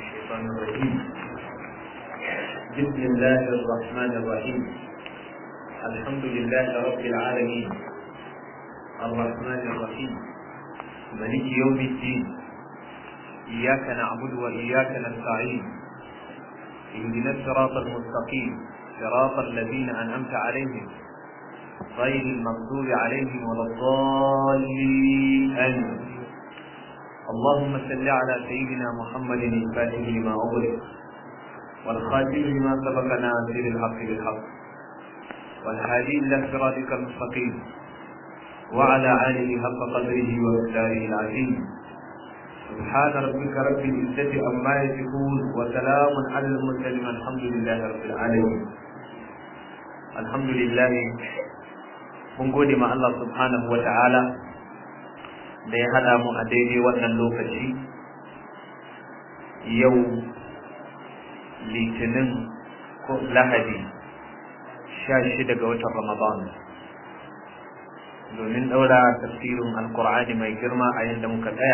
الشيطان الرجيم بسم الله الرحمن الرحيم الحمد لله رب العالمين الرحمن الرحيم ملك يوم الدين إياك نعبد وإياك نستعين اهدنا الصراط المستقيم صراط الذين أنعمت عليهم غير المغضوب عليهم ولا الضالين آمين اللهم صل على سيدنا محمد الفاتح لما أغلق والخاتم لما سبق ناصر الحق بالحق والهادي إلى صراطك المستقيم وعلى آله حق قدره ومقداره العظيم سبحان ربك رب العزة عما يصفون وسلام على المرسلين الحمد لله رب العالمين الحمد لله mun gode ma Allah subhanahu wa ta'ala da ya haɗa mu a daidai wannan lokaci yau litinin ko lahadi sha shida ga watan ramadan domin ɗaura tafsirin alkur'ani mai girma a yadda muka tsaya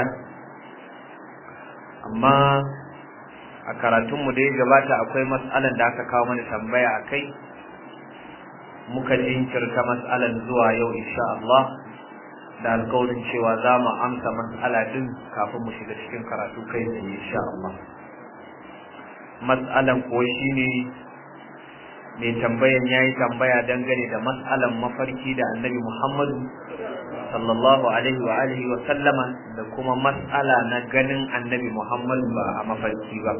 amma a karatunmu da ya gabata akwai matsalan da aka kawo mana tambaya a kai muka jinkirta matsalan zuwa yau insha Allah da alƙawarin cewa za mu amsa matsala din kafin mu shiga cikin karatu kai tsaye insha Allah matsalan ko shine mai tambayan yayi tambaya dangane da matsalan mafarki da Annabi Muhammadu sallallahu alaihi wa alihi wa sallama da kuma matsala na ganin Annabi Muhammadu ba a mafarki ba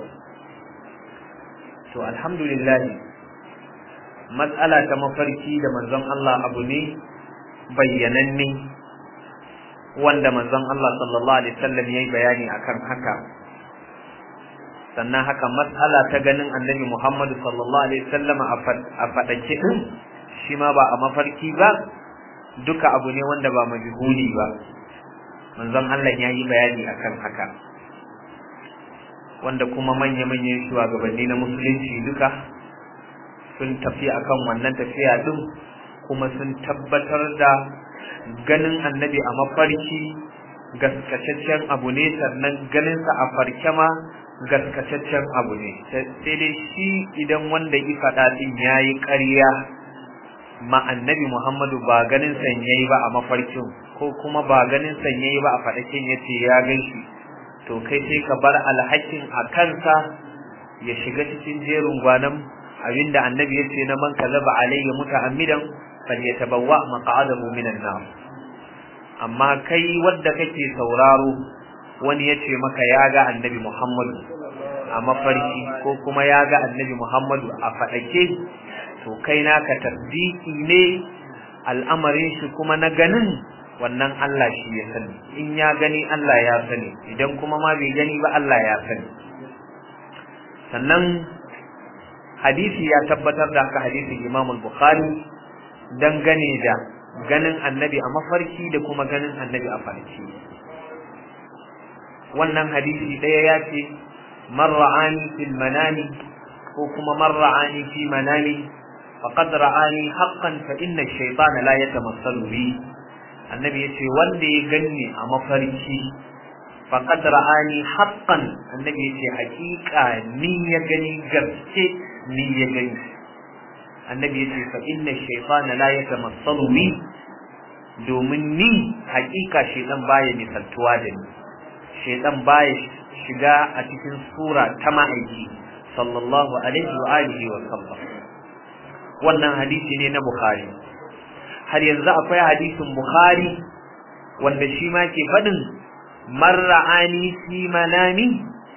to alhamdulillah matsala ta mafarki da manzon Allah abu ne bayyananne wanda manzon Allah sallallahu alaihi wasallam yayi bayani akan haka sannan haka matsala ta ganin annabi Muhammad sallallahu alaihi wasallam a fadake din shi ma ba a mafarki ba duka abu ne wanda ba majhuli ba manzon Allah yayi bayani akan haka wanda kuma manya-manyan shugabanni na musulunci duka sun tafi akan wannan tafiya din kuma sun tabbatar da ganin annabi a mafarki gaskataccen abu ne sannan ganinsa a farke ma gaskataccen abu ne sai dai shi idan wanda ya faɗa din ya yi ƙarya ma annabi muhammadu ba ganin sanyayi ba a mafarkin ko kuma ba ganin sanyayi ba a faɗakin ya ce ya gan shi to kai sai ka bar alhakin a kansa ya shiga cikin jerin gwanan abinda annabi ya ce na man kazaba alayya muta'ammidan falyatabawwa maq'adahu minan nar amma kai wanda kake sauraro wani ya ce maka ya ga annabi Muhammadu a mafarki ko kuma ya ga annabi Muhammadu a fadake to kai naka tasdiki ne al'amarin shi kuma na ganin wannan Allah shi ya sani in ya gani Allah ya sani idan kuma ma bai gani ba Allah ya sani sannan hadisi ya tabbatar da haka hadisin Imam al-Bukhari dangane da ganin annabi a mafarki da kuma ganin annabi a farki wannan hadisi ɗaya ya ce man ra'ani fil manami ko kuma man ra'ani fi manami faqad ra'ani haqqan fa inna ash-shaytana la yatamassalu bi annabi yace wanda ya ganni a mafarki faqad ra'ani haqqan annabi yace haƙiƙa ni ya gani gaske ni ya gani annabi yace fa inna shaytana la yatamassalu bi domin ni haƙiƙa shaytan baya misaltuwa da ni shaytan baya shiga a cikin sura ta ma'aiki sallallahu alaihi wa alihi wa sallam wannan hadisi ne na bukhari har yanzu akwai hadisin bukhari wanda shi ma ke faɗin marra'ani fi manami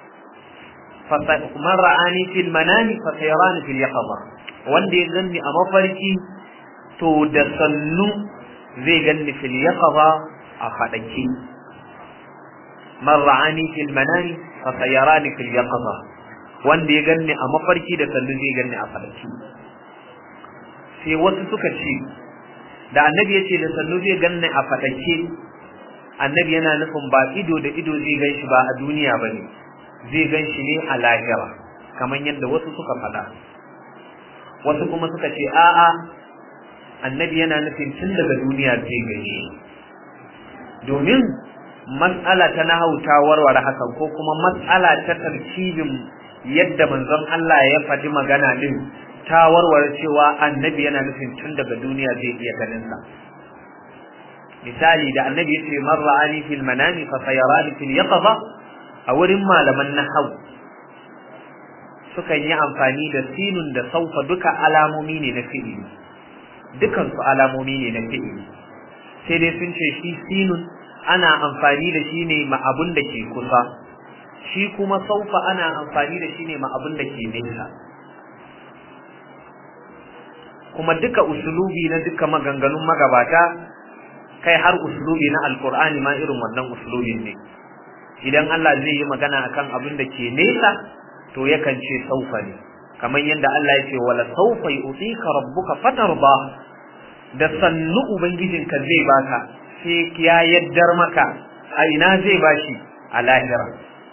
man ra'ani fil manami fa sayarani fil yaqظة wanda ya ganni a mafarki to da sannu zai ganni fil yaqظة a fadake man ra'ani fil manami fa sayarani fil yaqظة wanda ya ganni a mafarki da sannu zai ganni a fadake sai wasu suka ce da annabi ya ce da sannu zai ganni a fadake annabi yana nufin ba ido da ido zai gan shi ba a duniya ba ne zai gan shi ne a lahira kamar yadda wasu suka faɗa wasu kuma suka ce a'a annabi yana nufin tun daga duniya zai gan shi domin mas'ala ta nahau ta warware hakan ko kuma mas'ala ta tarkibin yadda manzon Allah ya faɗi magana din ta warware cewa annabi yana nufin tun daga duniya zai iya ganin sa misali da annabi yace man ra'ani fil manami fa sayarani fil yaqza a wurin malaman nahau sukan yi amfani da sinun da saufa duka alamomi ne na fi'ili dukan su alamomi ne na fi'ili sai dai sun ce shi sinun ana amfani da shi ne ma abun da ke kusa shi kuma saufa ana amfani da shi ne ma abun da ke nesa kuma duka usulubi na duka maganganun magabata kai har usulubi na alkur'ani ma irin wannan usulubin ne idan Allah zai yi magana akan abin da ke nesa to yakan ce saufa ne kamar yadda Allah ya ce wala saufa yu'tika rabbuka fatarda da sannu ubangijinka zai baka sai ya yaddar maka a ina zai bashi a lahira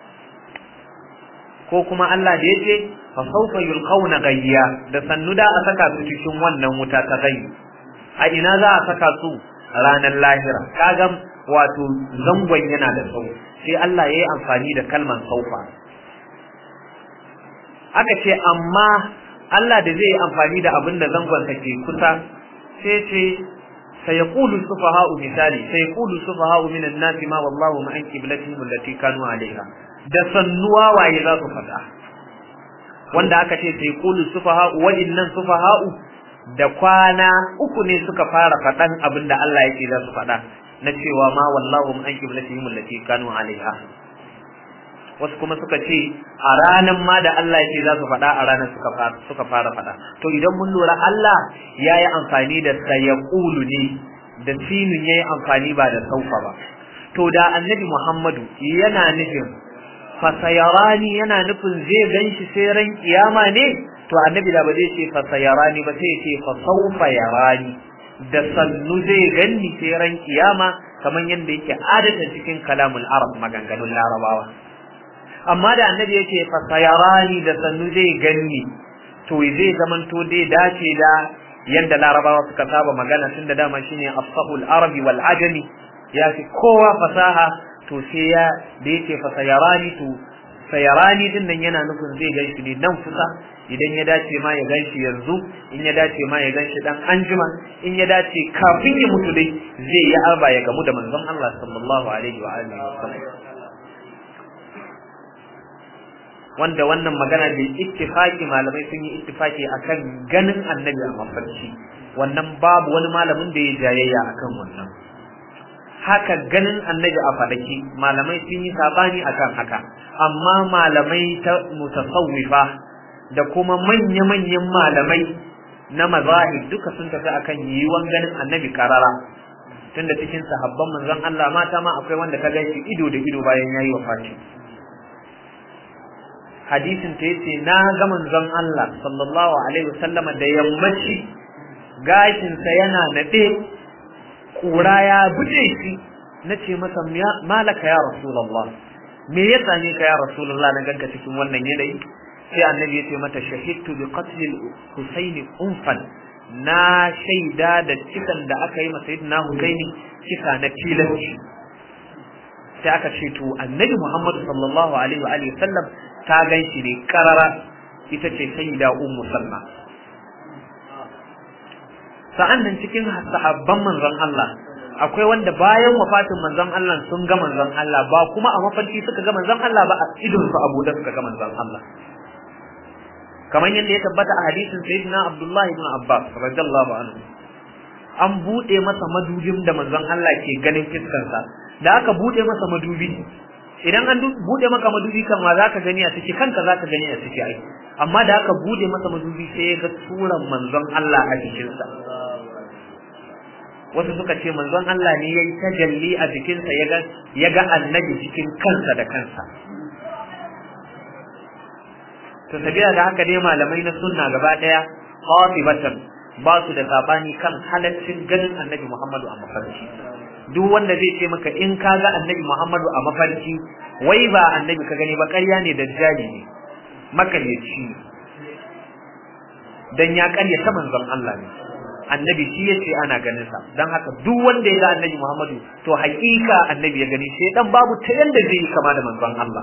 ko kuma Allah da yace fa sawfa yulqawna gayya da sannu da a saka su cikin wannan wuta ta gayyi a ina za a saka su ranar lahira kaga wato zangon yana da tsawo sai Allah yayi amfani da kalman saufa aka ce amma Allah da zai yi amfani da abin da zangon ke kusa sai ce sayaqulu sufaha'u misali sayaqulu sufaha'u minan nasi ma wallahu ma an qiblatihim allati kanu alaiha da sannuwa waye za su fada wanda aka ce sayaqulu sufaha'u wa innan sufaha'u da kwana uku ne suka fara fadan abin da Allah yake za su fada na cewa ma wallahu ma an qiblatihim allati kanu alaiha wasu kuma suka ce a ranan ma da Allah yake za su faɗa a ranar suka fara suka fara faɗa to idan mun lura Allah ya yi amfani da sayaqulu ne da sinun ya yi amfani ba da saufa ba to da annabi Muhammadu yana nufin fasayarani yana nufin zai ganshi sai ran kiyama ne to annabi da ba zai ce fasayarani ba sai ce fa saufa yarani da sannu zai ganni sai ran kiyama kamar yadda yake adata cikin kalamul arab maganganun larabawa amma da annabi yake fa sayarani da sannu zai ganni to zai zamanto dai dace da yanda larabawa suka saba magana tun da dama shine afsahul arabi wal ajami ya fi kowa fasaha to sai ya da yake fa sayarani to sayarani din nan yana nufin zai ganshi ne nan kusa idan ya dace ma ya ganshi yanzu in ya dace ma ya ganshi dan anjima in ya dace kafin ya mutu dai zai yi arba ya gamu da manzon Allah sallallahu alaihi wa alihi wasallam wanda wannan magana da ittifaki malamai sun yi ittifaki akan ganin annabi a mafarki wannan babu wani malamin da ya jayayya akan wannan haka ganin annabi a fadaki malamai sun yi sabani akan haka amma malamai ta mutasawwifa da kuma manya-manyan malamai na mazahib duka sun tafi akan yiwuwan ganin annabi karara tunda cikin sahabban manzon Allah mata ma akwai wanda ka gaishe ido da ido bayan yayi wafati hadisin ta yace na ga manzon Allah sallallahu alaihi wasallama da yammaci gashin sa yana nade kura ya buje shi nace masa malaka ya rasulullah me ya same ka ya rasulullah na ganka cikin wannan yanayi sai annabi ya ce mata shahidtu bi qatl al-husayn unfan na shaida da cikan da aka yi masa sayyidina husaini cika na tilanci sai aka ce to annabi muhammad sallallahu alaihi wa alihi sallam ta gan shi ne karara ita ce sayyida ummu salma sa'an nan cikin sahabban manzon Allah akwai wanda bayan wafatin manzon Allah sun ga manzon Allah ba kuma a mafarki suka ga manzon Allah ba a idon su abu da suka ga manzon Allah kamar yadda ya tabbata a hadisin sayyidina Abdullahi ibn Abbas radiyallahu anhu an bude masa madubin da manzon Allah ke ganin fiskarsa da aka bude masa madubi idan an bude maka madubi kan ma zaka gani a ciki kanka zaka gani a ciki ai amma da aka bude masa madubi sai ya ga suran manzon Allah a jikinsa wasu suka ce manzon Allah ne yayi tajalli a jikinsa ya ga ya ga annabi cikin kansa da kansa to sabila da haka dai malamai na sunna gaba daya qatibatan ba su da sabani kan halaccin ganin annabi Muhammadu a mafarki duk wanda zai ce maka in ka ga annabi Muhammadu a mafarki wai ba annabi ka gani ba ƙarya ne dajjali ne makaryaci ne dan ya ƙaryata manzon Allah ne annabi shi yace ana ganin sa dan haka duk wanda ya ga annabi Muhammadu to hakika annabi ya gani sai dan babu ta yanda zai yi kama da manzon Allah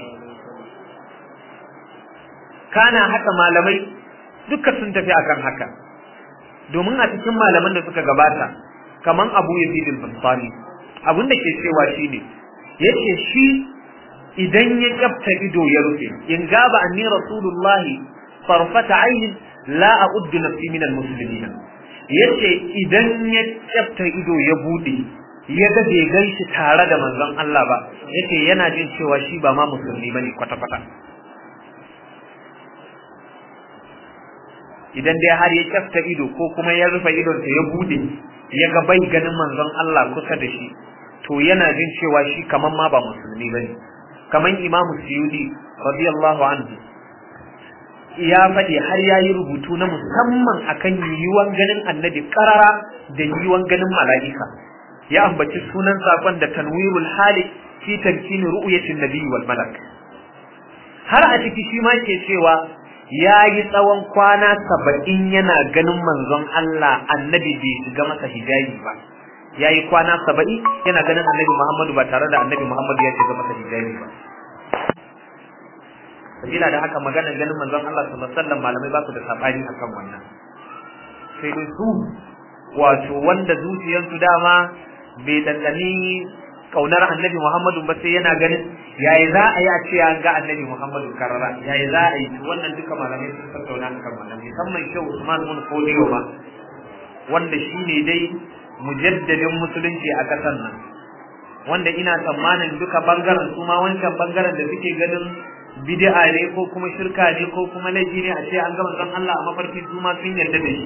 kana haka malamai duka sun tafi akan haka domin a cikin malaman da suka gabata kaman Abu Yazid al-Bastami abin da ke cewa shine yace shi idan ya kyafta ido ya rufe in gaba anni rasulullahi farfata ainin la a'uddu nafsi min al-muslimin yace idan ya kyafta ido ya bude ya ga bai ganshi tare da manzon Allah ba yace yana jin cewa shi ba ma musulmi bane kwata kwata idan dai har ya kyafta ido ko kuma ya rufe idonsa ya bude ya ga bai ganin manzon Allah kusa da shi to yana jin cewa shi kaman ma ba musulmi bane kaman imamu suyudi radiyallahu anhu ya faɗi har ya yi rubutu na musamman akan yiwuwan ganin annabi karara da yiwuwan ganin mala'ika ya ambaci sunan sakon da tanwirul hali fi tamkini ru'yatin nabi wal malak har a ciki shi ma ke cewa ya yi tsawon kwana saba'in yana ganin manzon Allah annabi bai shiga masa hijabi ba ya yi kwana saba'in yana ganin annabi Muhammadu ba tare da annabi Muhammadu ya shiga masa hijabi ba sabila da haka maganar ganin manzon Allah sallallahu alaihi wasallam malamai ba su da sabani akan wannan sai dai su wato wanda zuciyarsu dama bai dandani kaunar annabi Muhammadu ba sai yana ganin yayi za a yi a ce an ga annabi Muhammadu karara yayi za a yi wannan duka malamai sun tattauna akan wannan musamman Shehu Usman bin Fodiyo ma wanda shine dai mujaddadin musulunci a ƙasar nan wanda ina tsammanin duka bangaren su ma wancan bangaren da suke ganin bid'a ne ko kuma shirka ne ko kuma laifi ne a ce an ga manzon Allah a mafarki su ma sun yarda da shi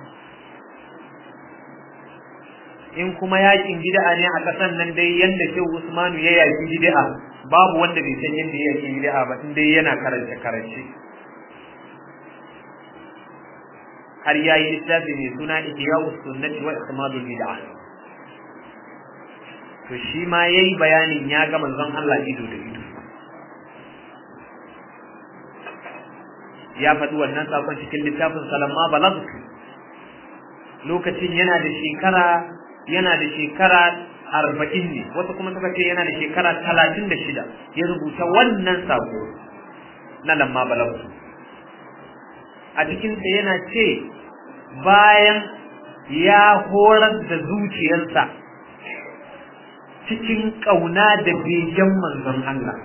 in kuma yakin bid'a ne a ƙasar nan dai yanda Shehu Usmanu ya yaki bid'a babu wanda bai san yanda ya yaki bid'a ba in dai yana karance karance har yayi littafi mai suna Ihya'us Sunnati wa Ihmadul Bid'ah to shi ma yayi bayanin ya ga manzon Allah ido da ido ya faɗi wannan sakon cikin littafin Salamma Balagh lokacin yana da shekara yana da shekara arba'in ne wasu kuma suka ce yana da shekara talatin da shida ya rubuta wannan sako na lamma Balagh a cikinsa yana ce bayan ya horar da zuciyarsa cikin ƙauna da begen manzon Allah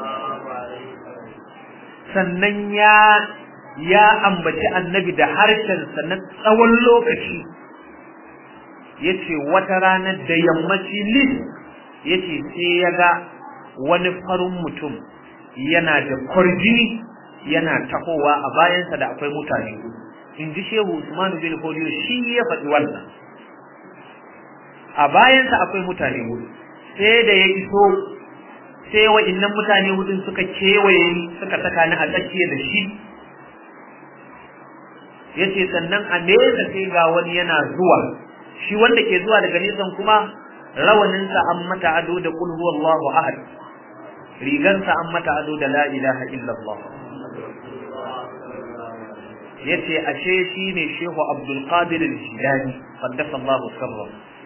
sannan ya ya ambaci annabi da harshensa na tsawon lokaci ya ce wata ranar da yammaci lis ya ce sai ya ga wani farin mutum yana da kwarjini yana tahowa a bayansa da akwai mutane in ji shehu usmanu bin fodiyo shi ya faɗi wannan a bayansa akwai mutane hudu sai da ya iso sai wa'innan mutane hudun suka kewaye ni suka saka ni a tsakiya da shi ya ce sannan a nesa sai ga wani yana zuwa shi wanda ke zuwa daga nesan kuma rawaninsa an mata ado da kul huwallahu ahad rigansa an mata ado da la ilaha illallah yace ashe shine Shehu Abdul Qadir al-Jilani qaddasa Allah sirra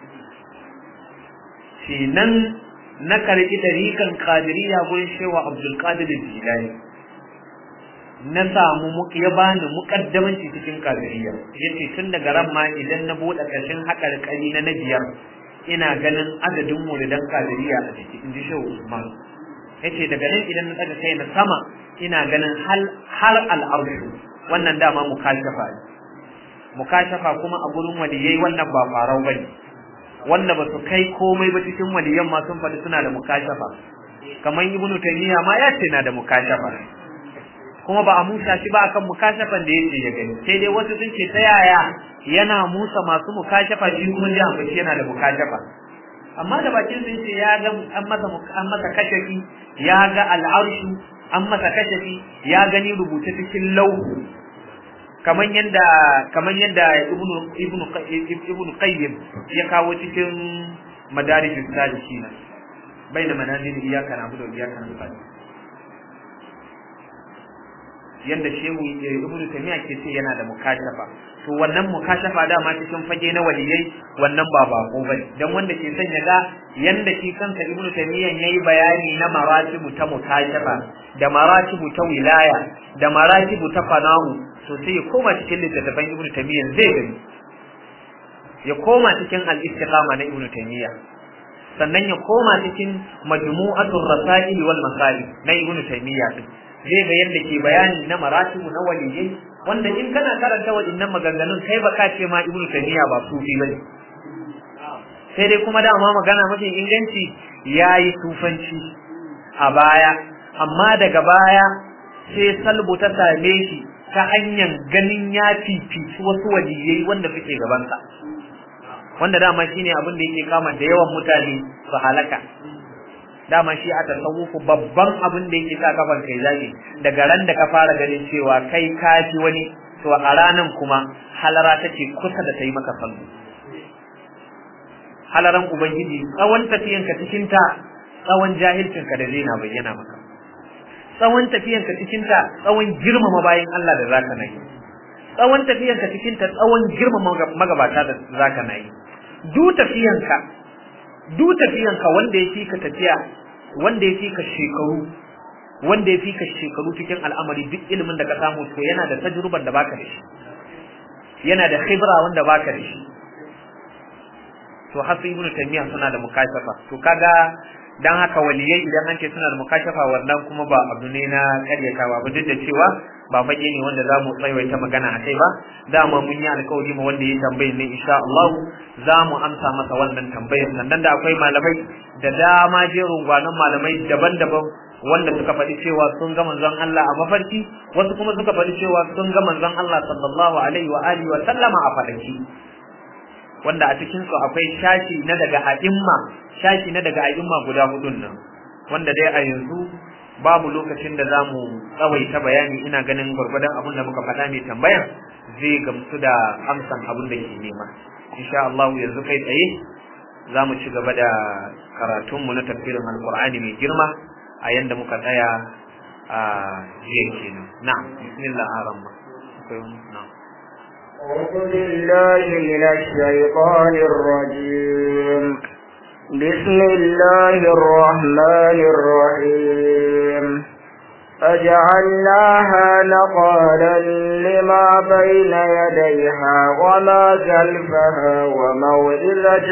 shi nan na karbi dariƙan Qadiriyya gurin Shehu Abdul Qadir al-Jilani na samu ya bani muƙaddamanci cikin Qadiriyya yace tun daga ran ma idan na bude ƙarshen haƙar ƙari na biyar ina ganin adadin muridan Qadiriyya a ciki inji Shehu Usman yace daga nan idan na daga kai na sama ina ganin har al-arshu wannan dama mukashafa ne mukashafa kuma a gurin waliyai wannan ba farau bane wanda ba su kai komai ba cikin waliyan ma sun faɗi suna da mukashafa kamar ibnu taymiya ma ya ce na da mukashafa kuma ba a musa shi ba akan mukashafan da yake ya gani sai dai wasu sun ce ta yaya yana musa masu mukashafa shi kuma ya ambaci yana da mukashafa amma da bakin sun ce ya ga an masa an masa kashafi ya ga al'arshu an masa kashafi ya gani rubuce cikin lauhu kaman yanda kaman yanda ibnu ibnu ibnu qayyim ya kawo cikin madarij salihin baina manazil iyyaka na'budu wa iyyaka nasta'in yanda shehu ibnu tamiya ke ce yana da mukashafa to wannan mukashafa dama cikin fage na waliyai wannan ba bako bane dan wanda ke son ya ga yanda shi kansa ibnu tamiya yayi bayani na maratibu ta mukashafa da maratibu ta wilaya da maratibu ta fana'u to sai ya koma cikin littattafan ibnu tamiya zai gani ya koma cikin al-istiqama na ibnu tamiya sannan ya koma cikin majmu'atul rasail wal masail na ibnu taymiya din zai ga yadda ke bayani na maratibu na waliyai wanda in kana karanta waɗannan maganganun kai ba ka ce ma ibnu taymiya ba sufi bane sai dai kuma dama magana mafi inganci yayi sufanci a baya amma daga baya sai salbu ta same shi ta hanyar ganin ya fifici wasu waliyai wanda suke gabansa wanda dama shine abin da yake kama da yawan mutane su halaka dama shi a tasawufu babban abin da yake sa kafan kai zaki daga ran da ka fara ganin cewa kai kafi wani to a ranan kuma halara take kusa da ta yi maka sallu halaran ubangiji tsawon tafiyanka cikin ta tsawon jahilcin ka da zai na bayyana maka tsawon tafiyanka cikin ta tsawon girmama bayan Allah da zaka nayi tsawon tafiyanka cikin ta tsawon girmama magabata da zaka nayi du tafiyanka du tafiyanka wanda ya ka tafiya wanda ya ka shekaru wanda ya ka shekaru cikin al'amari duk ilimin da ka samu to yana da tajruban da baka da shi yana da khibra wanda baka da shi to hasu ibnu taymiya suna da mukashafa to kaga dan haka waliyai idan an ce suna da mukashafa wannan kuma ba abu ne na karyatawa ba duk da cewa ba fage ne wanda za mu tsaiwaita magana a kai ba dama mun yi alkawari ma wanda ya tambaye ne insha Allah za mu amsa masa wannan tambayar sannan da akwai malamai da dama jerin gwanon malamai daban-daban wanda suka faɗi cewa sun ga manzon Allah a mafarki wasu kuma suka faɗi cewa sun ga manzon Allah sallallahu alaihi wa alihi wa sallama a faɗaki wanda a cikin su akwai shashi na daga a'imma shashi na daga a'imma guda hudun nan wanda dai a yanzu babu lokacin da zamu tsawaita bayani ina ganin gwargwadon abin da muka faɗa mai tambayan zai gamsu da amsan abin da ke nema insha Allah yanzu kai tsaye za mu ci gaba da karatunmu na tafsirin alkur'ani mai girma a yanda muka tsaya a jiya kenan na'am bismillah arama na'am أعوذ بالله من الشيطان الرجيم بسم الله الرحمن الرحيم فجعلناها نقالا لما بين يديها وما خلفها وموئلة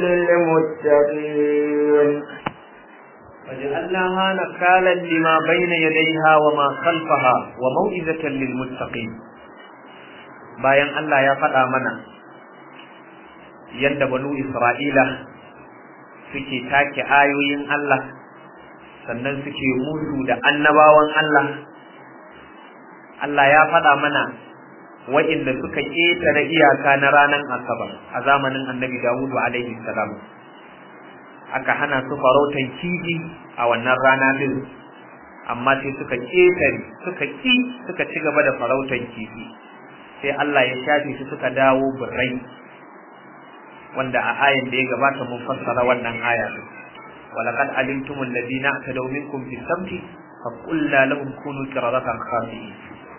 للمتقين فجعلناها نكالا لما بين يديها وما خلفها وموئزة للمتقين bayan Allah ya faɗa mana yadda banu Isra'ila suke take ayoyin Allah sannan suke musu da annabawan Allah Allah ya faɗa mana wa'inda suka ƙetare iyaka na ranar Asabar a zamanin Annabi Dawudu alaihi salam aka hana su farautan kifi a wannan rana din amma sai suka ƙetare suka ƙi suka ci gaba da farautan kifi sai Allah ya shafe su suka dawo birrai wanda a ayan da ya gabata mun fassara wannan aya din walaqad alimtum alladhina atadaw minkum fi sabti fa qulna lahum kunu qiradatan khasi'in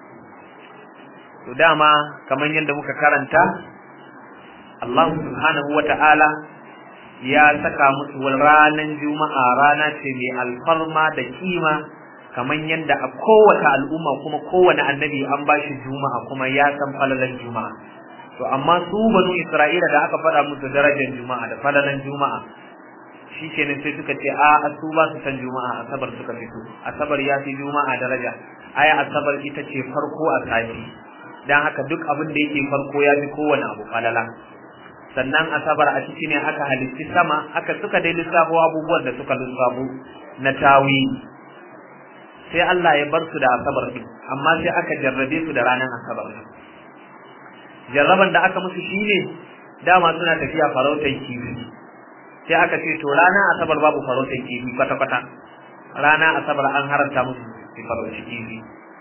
to dama kamar yadda muka karanta Allah subhanahu wata'ala ya saka musu ranar juma'a rana ce mai alfarma da kima kamar yadda a kowace al'umma kuma kowane annabi an ba shi juma'a kuma ya san falalan juma'a to amma su banu isra'ila da aka faɗa musu darajar juma'a da falalan juma'a shi kenan sai suka ce a su ba su san juma'a asabar suka fito asabar ya fi juma'a daraja aya asabar ita ce farko a sati dan haka duk abin da yake farko ya fi kowane abu falala sannan asabar a ciki ne aka halitti sama aka suka dai lissafo abubuwan da suka lissafo na tawili sai Allah ya bar su da asabar din amma sai aka jarrabe su da ranar asabar jarraban da aka musu shine dama suna tafiya farautar kifi sai aka ce to ranar asabar babu farautar kifi kwata kwata rana asabar an haramta musu su farauci kifi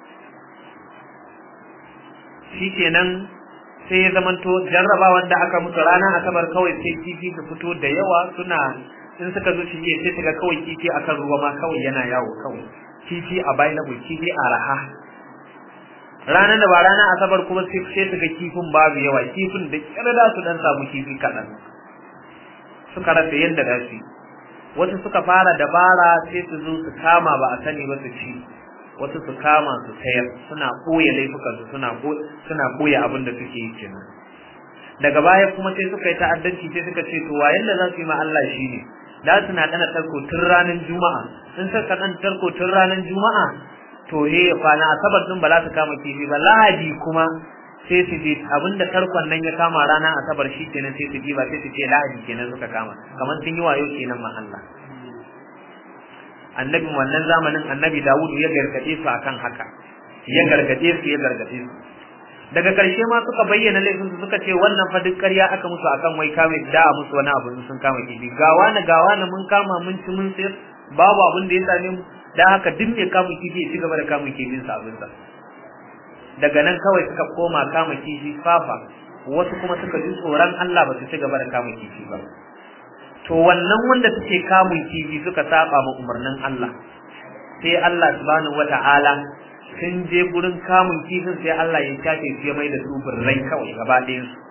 shikenan sai ya zamanto jarrabawan da aka musu ranar asabar kawai sai kifi su fito da yawa suna in suka zo shi sai su ga kawai kifi akan ruwa ma kawai yana yawo kawai kifi a available kifi a raha ranar da ba ranar asabar kuma sai sai su ga kifin babu yawa kifin da kyar da su dan samu kifi kaɗan suka rasa yadda za su wasu suka fara dabara sai su zo su kama ba a sani ba su ci wasu su kama su sayar suna ɓoye laifukansu suna suna ɓoye abin da suke yi kenan daga baya kuma sai suka yi ta'addanci sai suka ce to wa yanda za su yi ma Allah shine da su na dana tarko tun ranar juma'a in suka dan tarko tun ranar juma'a to he kwana asabar din ba za su kama kifi ba lahadi kuma sai su je abinda tarkon nan ya kama ranar asabar shi kenan sai su ba sai su ce lahadi kenan suka kama kamar sun yi wayo kenan ma Allah annabin wannan zamanin annabi Dawud ya gargade su akan haka ya gargade su ya gargade su daga ƙarshe ma suka bayyana laifin su suka ce wannan fa duk ƙarya aka musu akan wai kame da a musu wani abu sun kama kifi gawa na gawa na mun kama mun ci mun sayar babu abin da ya same mu dan haka duk mai kama kifi ya ci gaba da kama kifin sa abin sa daga nan kawai suka koma kama kifi fafa wasu kuma suka ji tsoron Allah ba su ci gaba da kama kifi ba to wannan wanda suke kamun kifi suka saba ma umarnin Allah sai Allah subhanahu wata'ala sun je gurin kamun kifin sai Allah ya shafe su ya mai da su birrai kawai gaba ɗayan su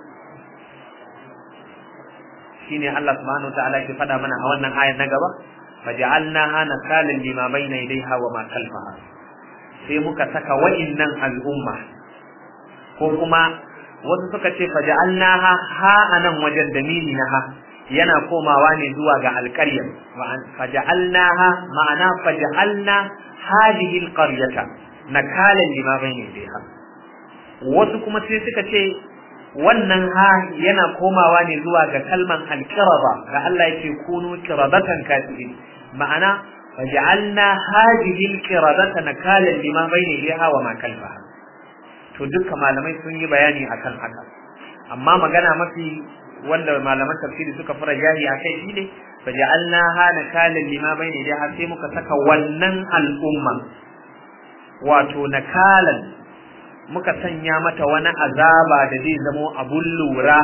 shine Allah subhanahu wata'ala ke faɗa mana a wannan ayar na gaba faj'alnaha nakalan lima bayna yadayha wa ma khalfaha sai muka saka wa'innan al'umma ko kuma wasu suka ce faj'alnaha ha anan wajen damini na ha yana komawa ne zuwa ga alƙaryar faj'alnaha ma'ana faj'alna hadhihi alqaryata nakalan lima bayna yadayha wasu kuma sai suka ce wannan ha yana komawa ne zuwa ga kalman alqiraba ga Allah yake kunu qiradatan katibin ma'ana faj'alna hadhihi alqiradata nakalan lima bayna yadayha wa ma kalfaha to dukkan malamai sun yi bayani akan haka amma magana mafi wanda malaman tafsiri suka fara jahi a kai shine faj'alna ha nakalan lima bayna yadayha sai muka saka wannan al'umma wato nakalan muka sanya mata wani azaba da zai zamo abun lura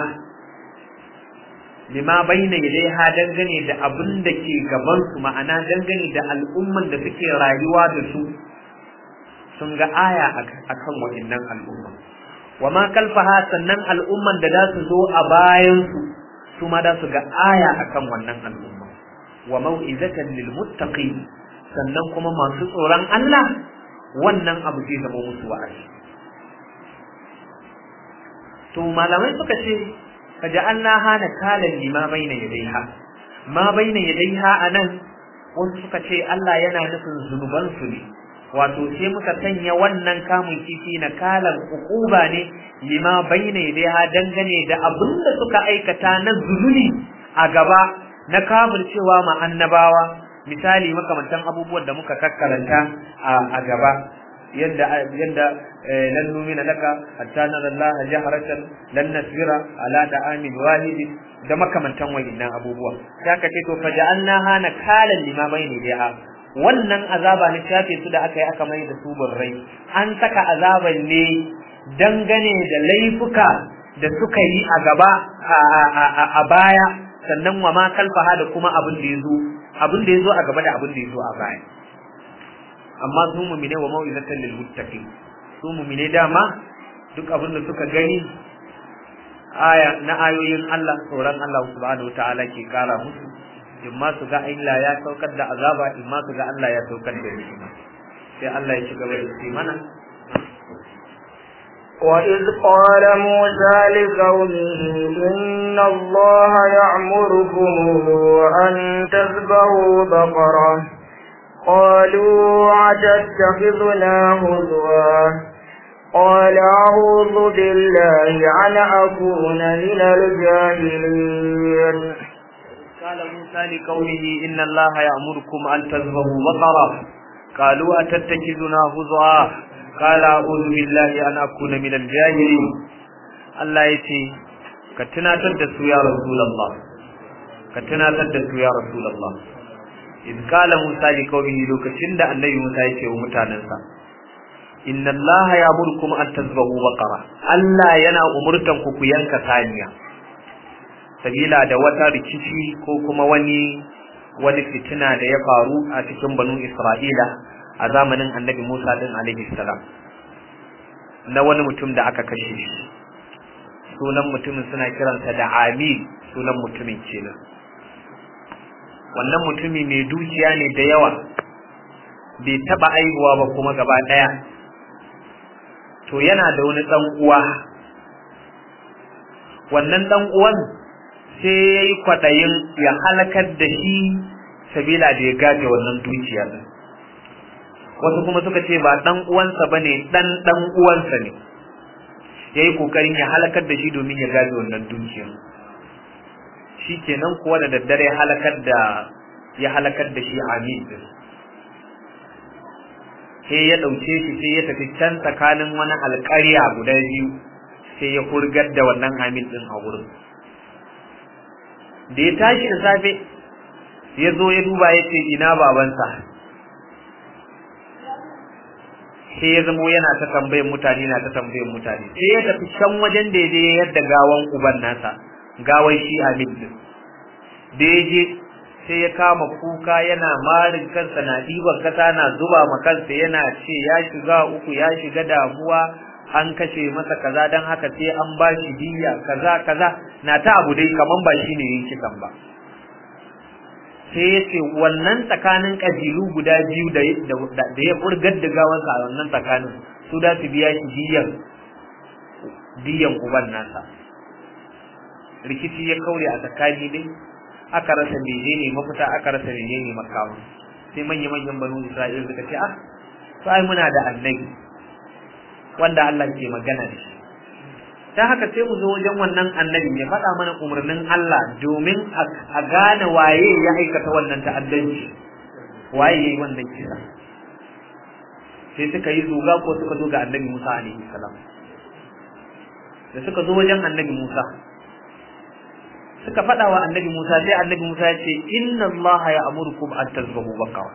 lima bayna yadayha dangane da abin da ke gaban su ma'ana dangane da al'umman da suke rayuwa da su sun ga aya akan waɗannan al'umma wa ma kalfaha sannan al'umman da za su zo a bayan su su ma za su ga aya akan wannan al'umma wa mau'izatan lil muttaqin sannan kuma masu tsoron Allah wannan abu zai zama musu wa'azi to malamai suka ce faja'alna hana kalan lima baina yadaiha ma baina yadaiha anan wasu suka ce Allah yana nufin zunuban su ne wato sai muka sanya wannan kamun kifi na kalan ukuba ne lima baina yadaiha dangane da abin da suka aikata na zunubi a gaba na cewa ma annabawa misali makamantan abubuwan da muka kakkaranta a gaba yadda yadda lan numina laka hatta nara Allah jaharatan lan nasbira ala da'amin wahid da makamantan wayannan abubuwa sai ka ce to faja'alna hana kalan lima bayni biha wannan azaba ne shafe su da aka yi aka mai da su burrai an saka azaban ne dangane da laifuka da suka yi a gaba a baya sannan wa ma kalfaha da kuma abin da yazo abin da yazo a gaba da abin da yazo a baya amma su mu'mine wa mau'izatan lil muttaqin su mu'mine dama duk abin da suka gani aya na ayoyin Allah tsoron Allah subhanahu wataala ke kara musu in ma su ga Allah ya saukar da azaba in ma su ga Allah ya saukar da ni'ima sai Allah ya ci gaba da ce mana وإذ قال موسى لقومه إن الله يأمركم أن تذبحوا بقرة قالوا أتتخذنا هزوا قال أعوذ بالله أن أكون من الجاهلين قال موسى لقومه إن الله يأمركم أن تذبحوا بقرة قالوا أتتخذنا هزوا قال أعوذ بالله أن أكون من الجاهلين الله يتي كتناتر دسو يا رسول الله كتناتر دسو يا رسول الله إذ قال موسى لقومه لوكشن da annabi Musa yake wa mutanansa inna Allah ya'murukum an tazbahu baqara Allah yana umurtan ku ku yanka saniya sabila da wata rikici ko kuma wani wani fitina da ya faru a cikin banu Isra'ila a zamanin annabi Musa din alaihi salam na wani mutum da aka kashe shi sunan mutumin suna kiransa da amil sunan mutumin kenan wannan mutumi mai dukiya ne da yawa bai taba aihuwa ba kuma gaba daya to yana da wani dan uwa wannan dan uwan sai ya yi kwaɗayin ya halakar da shi sabila da ya gaje wannan dukiyar wasu kuma suka ce ba dan uwansa ba ne dan dan uwansa ne ya yi kokarin ya halakar da shi domin ya gaje wannan dukiyar shi kenan kuwa da daddare halakar da ya halakar da shi amin sai ya ɗauke shi sai ya tafi can tsakanin wani alƙarya guda biyu sai ya hurgar da wannan amin ɗin a wurin da ya tashi da safe ya zo ya duba ya ce ina babansa sai ya zamo yana ta tambayin mutane na ta tambayin mutane sai ya tafi can wajen da ya je yadda gawan uban nasa gawan shi amin din da ya je sai ya kama kuka yana marin kansa na ɗiban kasa na zuba ma kansa yana ce ya shiga uku ya shiga damuwa an kashe masa kaza don haka sai an ba shi diya kaza kaza na ta abu dai kaman ba shi ne yin kisan ba sai ya ce wannan tsakanin ƙabilu guda biyu da ya furgar da gawansa a wannan tsakanin su da su biya shi diyan diyan uban nasa rikici ya kaure a tsakani dai aka rasa menene mafita aka rasa menene makama sai manya-manyan banu isra'ila suka ce ah sai muna da annabi wanda Allah ke magana da shi ta haka sai mu zo wajen wannan annabin ya faɗa mana umarnin Allah domin a gane waye ya aikata wannan ta'addanci waye yayi wannan kisa sai suka yi zuga ko suka zo ga annabi Musa alaihi salam da suka zo wajen annabi Musa suka faɗa wa annabi Musa sai annabi Musa ya ce inna Allah ya amurkum an tazbahu baqara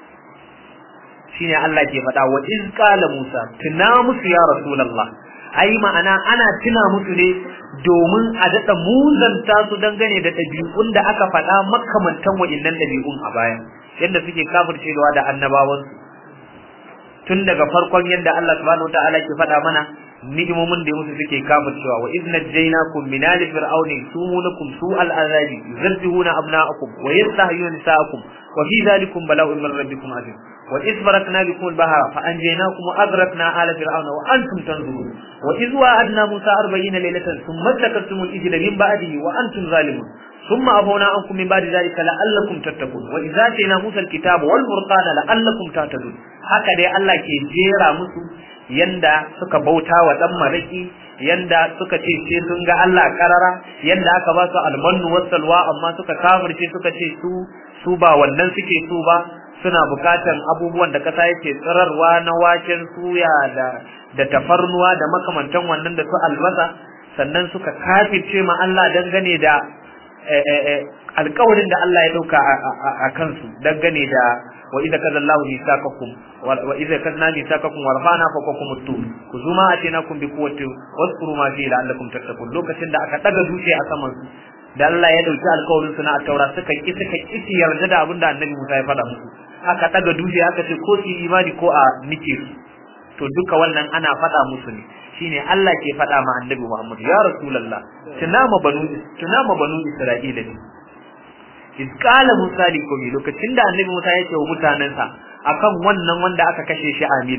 shine Allah ke faɗa wa iz qala Musa tuna musu ya rasulullah ai ma'ana ana tuna musu ne domin a daɗa muzanta su dangane da ɗabi'un da aka faɗa makamantan wa'innan ɗabi'un a baya yadda suke kafircewa da annabawansu tun daga farkon yadda Allah subhanahu wataala ke faɗa mana ni'imomin da musu suke kafircewa wa idh najaynakum min ali fir'auni sumunukum su'al azabi yuzabbihuna abna'akum wa yastahyuna nisa'akum wa fi dhalikum bala'un min rabbikum azim وإذ فرقنا بكم البحر فأنجيناكم وأغرقنا آل فرعون وأنتم تنظرون وإذ وعدنا موسى أربعين ليلة ثم اتخذتم الإجل من بعده وأنتم ظالمون ثم عفونا عنكم من بعد ذلك لعلكم تتقون وإذا آتينا موسى الكتاب والفرقان لعلكم تهتدون هكذا الله كي جيرا musu yanda suka bauta wa dan maraki yanda suka ce sai sun ga Allah karara yanda aka ba su almannu wasalwa amma suka kafirce suka ce su su ba wannan suke su ba suna bukatan abubuwan da kasa yake tsirarwa na waken suya da da tafarnuwa da makamantan wannan da su albasa sannan suka kafirce ma Allah dangane da alƙawarin da Allah ya dauka a kansu dangane da wa idza kadallahu misaqakum wa idza kadna misaqakum wa rafa'na fawqakum at-tur kuzuma atinakum bi quwwati waskuru ma fi la'allakum tattaqun lokacin da aka daga dutse a saman su da Allah ya dauki alƙawarin su na taura suka ki suka ki yarda da abin da Annabi Musa ya faɗa musu aka daga dutse aka ce ko su imani ko a nike su to duka wannan ana faɗa musu ne shine Allah ke faɗa ma Annabi Muhammad ya Rasulullah tunama banu tunama banu Isra'ila ne iz qala Musa li qawmi lokacin da Annabi Musa ya ce wa mutanansa akan wannan wanda aka kashe shi Amin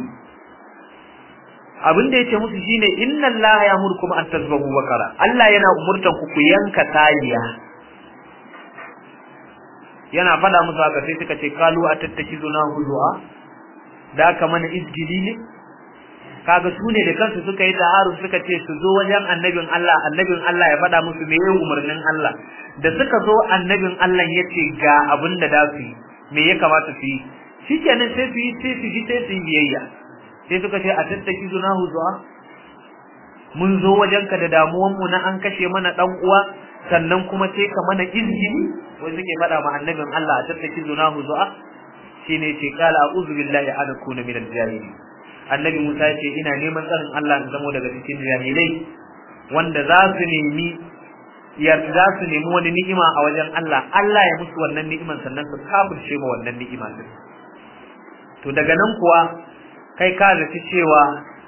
abin da yace musu shine inna allaha ya'murukum an tazbahu bakara Allah yana umurtan ku ku yanka taliya yana fada musu haka sai suka ce kalu atattakizuna huzua da ka mana izgili ne kaga su ne da kansu suka yi taharu suka ce su zo wajen annabin Allah annabin Allah ya fada musu me umarnin Allah da suka zo annabin Allah ya ce ga abin da da su yi me ya kamata su yi shikenan sai su yi sai su ji sai su yi biyayya sai suka ce a tattaki zuna zuwa mun zo wajenka da damuwan mu na an kashe mana dan uwa sannan kuma sai ka mana izini wai suke faɗa ma annabin Allah a tattaki zuna zuwa shine ce kala a'udhu billahi an akuna min al-jahilin annabi Musa ya ce ina neman tsarin Allah in zamo daga cikin jahilai wanda za su nemi ya za su nemi wani ni'ima a wajen Allah Allah ya musu wannan ni'iman sannan su kafirce ma wannan ni'ima din to daga nan kuwa kai ka zaci cewa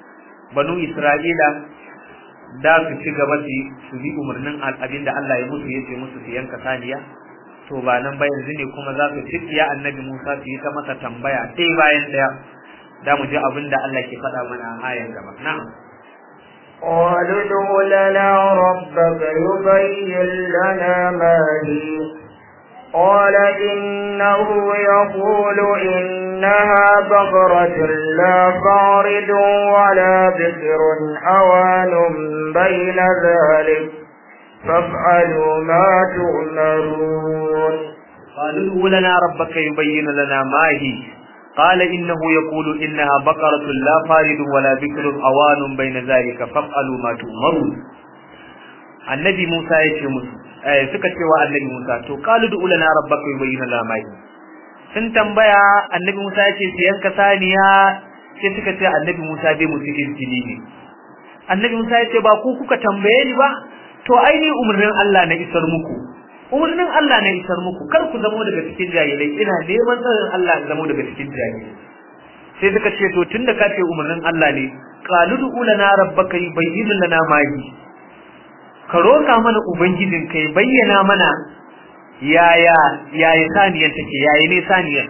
banu Isra'ila da su ci gaba su bi umarnin abin da Allah ya musu yace musu su yanka saniya to ba nan ba yanzu ne kuma za su tsiya annabi Musa su yi ta masa tambaya ɗaya bayan ɗaya da mu ji abin da Allah ke faɗa mana a ayan gaba na'am قالوا ادع لنا ربك يبين لنا ما هي قال إنه يقول إنها بقرة لا فارد ولا بكر أوان بين ذلك فافعلوا ما تؤمرون قالوا ادع لنا ربك يبين لنا ما هي قال إنه يقول إنها بقرة لا فارد ولا بكر أوان بين ذلك فافعلوا ما تؤمرون النبي موسى يتي eh suka ce wa annabi Musa to qalu du lana rabbaka yubayyana lana ma sun tambaya annabi Musa ya ce su yanka saniya sai suka ce annabi Musa bai musu izini ne annabi Musa ya ce ba ku kuka tambaye ni ba to ai ni umurnin Allah na isar muku umurnin Allah na isar muku kar ku zamo daga cikin jahilai ina neman tsarin Allah in zamo daga cikin jahilai sai suka ce to tunda ka ce umurnin Allah ne qalu du lana rabbaka yubayyana lana ma ka roƙa mana ubangijin kai bayyana mana yaya yaya saniyar take yaya ne saniyar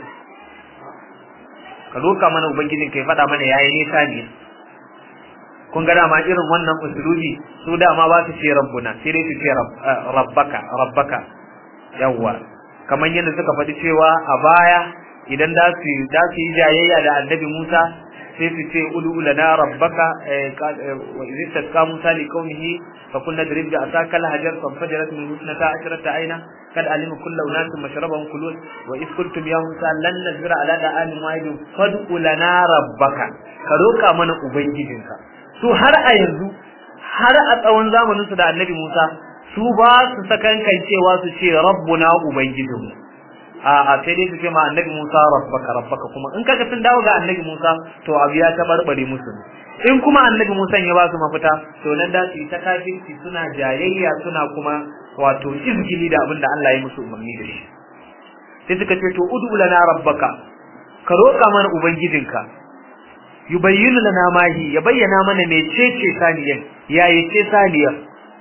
ka roƙa mana ubangijin kai faɗa mana yaya ne saniyar kun ga dama irin wannan usulubi su dama ba su ce rabbuna sai dai su ce rabbaka rabbaka yawwa kamar yadda suka faɗi cewa a baya idan da su da su yi jayayya da annabi Musa sai su ce udu lana rabbaka wa idh tasqa Musa li qaumihi fa kunna drib bi asaka al hajar fa fajarat min husnata ashrata aina kad alima kullu unasin mashrabahum kulun wa idh qultum ya Musa lan nazira ala da'an wahidin fad'u lana rabbaka ka roka mana ubangijinka su har a yanzu har a tsawon zamanin su da annabi Musa su ba su sakankan cewa su ce rabbuna ubangijinmu a a sai dai su ce ma annabi Musa rabbaka rabbaka kuma in kaga sun dawo ga annabi Musa to abu ya tabarbare musu in kuma annabi Musa ya ba su mafita to nan da su yi ta kafirci suna jayayya suna kuma wato izgili da abin da Allah ya musu umarni da shi sai suka ce to udu lana rabbaka ka roƙa mana ubangijinka yubayyinu lana mahi ya bayyana mana mecece saniyar yayi ce saniyar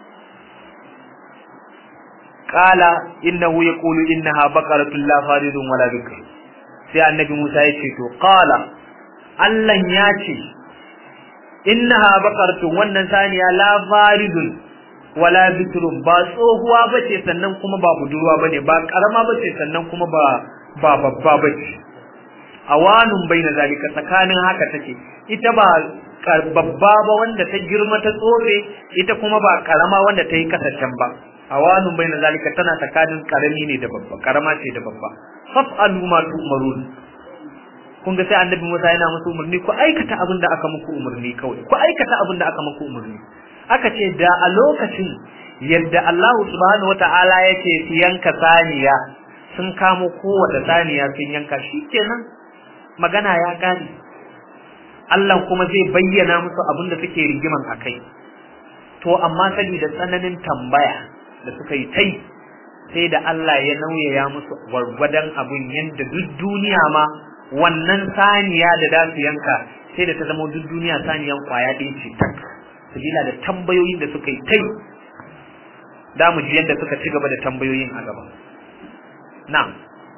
qala innahu yaqulu innaha baqaratun la faridun wala bikr sai annabi Musa ya ce to qala Allah ya ce innaha baqaratun wannan saniya la faridun wala bikrun ba tsohuwa bace sannan kuma ba budurwa bane ba karama bace sannan kuma ba ba babba bace awanun baina zalika tsakanin haka take ita ba babba ba wanda ta girma ta tsofe ita kuma ba karama wanda ta yi kasashen ba awanun baina zalika tana tsakanin karami ne da babba karama ce da babba faf'alu ma tu'marun kun ga sai annabi Musa yana musu umarni ku aikata abin da aka muku umarni kawai ku aikata abin da aka muku umarni aka ce da a lokacin yadda Allah subhanahu wata'ala yake su yanka saniya sun kamo kowace saniya sun yanka shikenan magana ya gane Allah kuma zai bayyana musu abin da suke rigiman akai to amma saboda tsananin tambaya da suka yi tai sai da Allah ya nauyaya musu gwargwadon abin yadda duk duniya ma wannan saniya da za su yanka sai da ta zama duk duniya saniyan kwaya ɗaya ce tak sabila da tambayoyin da suka yi tai da mu ji yadda suka ci gaba da tambayoyin a gaba na'am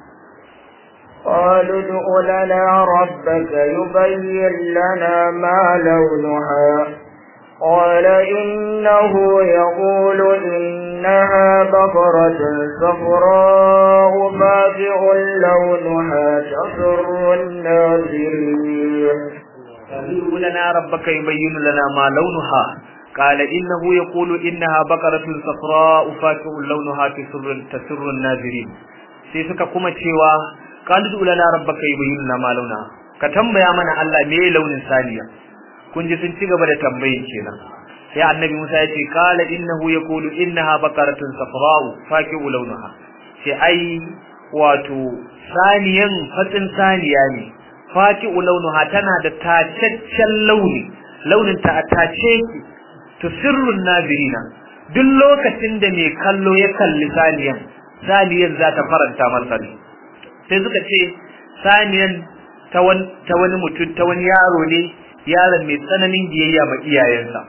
قالوا ادع لنا ربك يبين لنا ما لونها قال إنه يقول إنها بقرة صفراء فاقع لونها تسر الناظرين قالوا لنا ربك يبين لنا ما لونها قال إنه يقول إنها بقرة صفراء فاقع لونها تسر, تسر الناظرين sai suka kuma cewa qalu lana rabbaka yubayyin lana ma launa ka tambaya mana Allah me launin saniya kun ji sun ci gaba da tambayin kenan sai annabi Musa ya ce qala innahu yaqulu innaha baqaratun safra'u faqi'u launaha sai ai wato saniyan fatsin saniya ne faqi'u launaha tana da tacaccen launi launin ta tace to sirrun nazirina duk lokacin da mai kallo ya kalli saniyan saniyan za ta faranta masa ne sai suka ce saniyan ta wani mutum ta wani yaro ne yaron mai tsananin biyayya ma iyayensa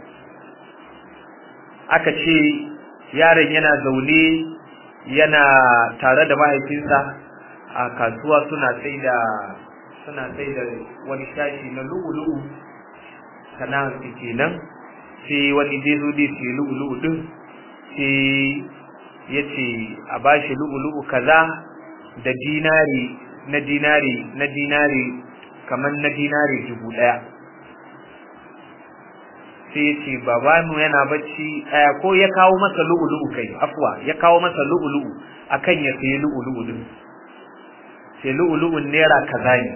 aka ce yaron yana zaune yana tare da mahaifinsa a kasuwa suna sai da suna sai da wani shashi na lu'ulu'u sana'ar su kenan sai wani zai zo dai sai lu'ulu'u din sai ya ce a bashi lu'ulu'u kaza da dinari na dinari na dinari kamar na dinari dubu ɗaya sai ya ce babanu yana bacci ko ya kawo masa lu'ulu'u kai afwa ya kawo masa lu'ulu'u akan ya sayi lu'ulu'u din sai lu'ulu'un naira kaza ne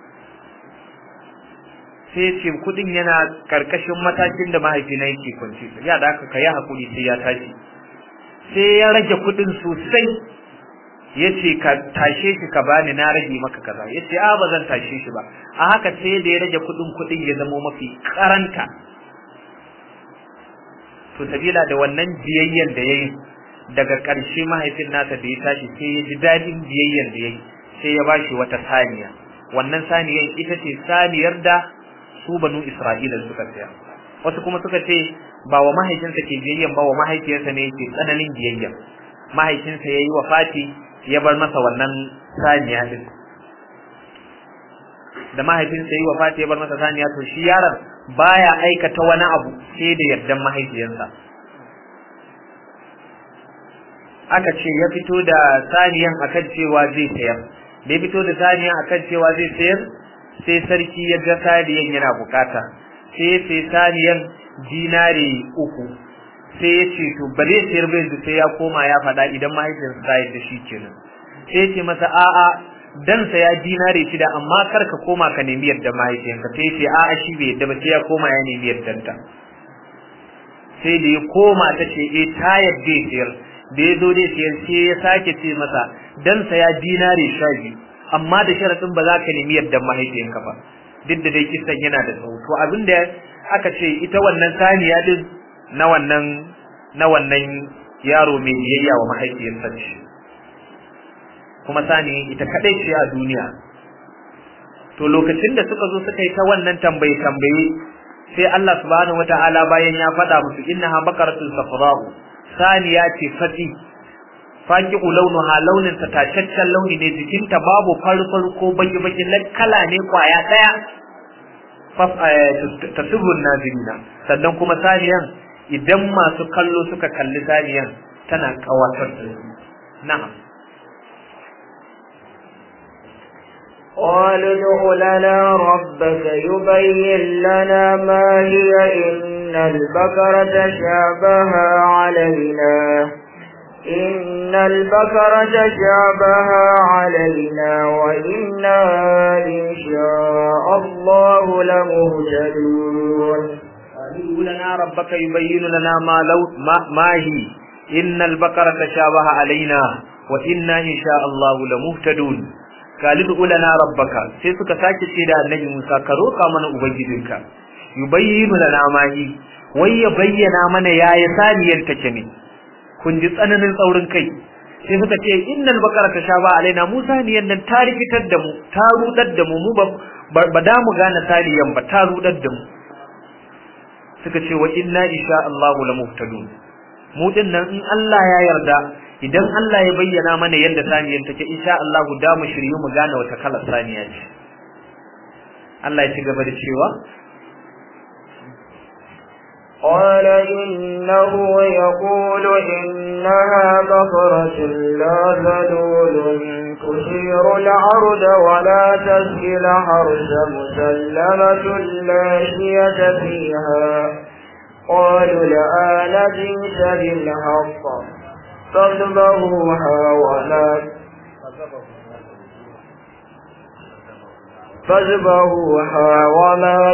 sai ya ce kudin yana karkashin matakin da mahaifina yake kwanci ya da aka kai hakuri sai ya tashi sai ya rage kudin sosai ya ce ka tashe shi ka bani na rage maka kaza ya ce a ba zan tashe shi ba a haka sai da ya rage kudin kudin ya zama mafi karanta to sabila da wannan biyayyen da yayi daga ƙarshe mahaifin nasa da ya tashi sai ya ji dadin biyayyen da yayi sai ya bashi wata saniya wannan saniyar ita ce saniyar da su banu Isra'ila suka saya wasu kuma suka ce ba wa mahaifinsa ke biyayyen ba wa mahaifiyarsa ne yake tsananin biyayyen mahaifinsa yayi wafati ya bar masa wannan saniya din da mahaifinsa yayi wafati ya bar masa saniya to shi yaron baya aikata wani abu sai da yardan mahaifiyarsa aka ce ya fito da saniyan akan cewa zai sayar da ya fito da saniyan akan cewa zai sayar sai sarki ya ga saniyan yana bukata sai ya sai saniyan dinari uku sai ya ce to ba zai sayar ba yanzu sai ya koma ya faɗa idan mahaifiyarsa ta yarda shi kenan sai ya ce masa a'a dan saya dinare shida amma kar ka koma ka nemi yadda mahaifiyanka sai ce a'a shi bai yadda ba sai ya koma ya nemi yaddanta sai da ya koma ta ce eh ta yadda ya sayar da ya zo dai sayar sai ya sake ce masa dan saya dinare sha biyu amma da sharaɗin ba za ka nemi yadda mahaifiyanka ba duk da dai kisan yana da tsawo to abin da aka ce ita wannan saniya din na wannan na wannan yaro mai biyayya wa mahaifiyarsa ce kuma sani ita kadai ce a duniya to lokacin da suka zo suka yi ta wannan tambaye tambaye sai Allah subhanahu wataala bayan ya faɗa musu innaha baqaratun safra'u saniya ce fati faqi'u launuha launin ta tacaccen launi ne jikinta babu farfar ko baki baki kala ne kwaya daya tasirrun nazirina sannan kuma saniyan idan masu kallo suka kalli saniyan tana kawatar da su na'am قالوا ادع لنا ربك يبين لنا ما هي إن البقرة شابه علينا إن البقرة شابه علينا وإنا إن شاء الله لمهتدون قالوا لنا ربك يبين لنا ما لو ما, ما هي إن البقرة تشابه علينا وإنا إن شاء الله لمهتدون kalidu ulana rabbaka sai suka sake ce da annabi Musa ka roka mana ubangijinka yubayyinu lana ma hi wai ya bayyana mana yaya saniyar take ne kun ji tsananin tsaurin kai sai suka ce innal baqara tashaba alaina Musa niyan nan ta rikitar da mu ta rudar da mu mu ba da mu gane saniyan ba ta rudar da mu suka ce wa inna insha Allahu lamuhtadun mu din nan in Allah ya yarda idan Allah ya bayyana mana yadda saniyar take insha Allah da mu shiryu mu gane wata kalar saniya ce Allah ya ci gaba da cewa قال إنه يقول إنها بقرة لا ذلول تثير العرض ولا تسقي الحرث مسلمة لا شية فيها قالوا الآن جئت بالحق فاذبحوها ولا فاذبحوها وما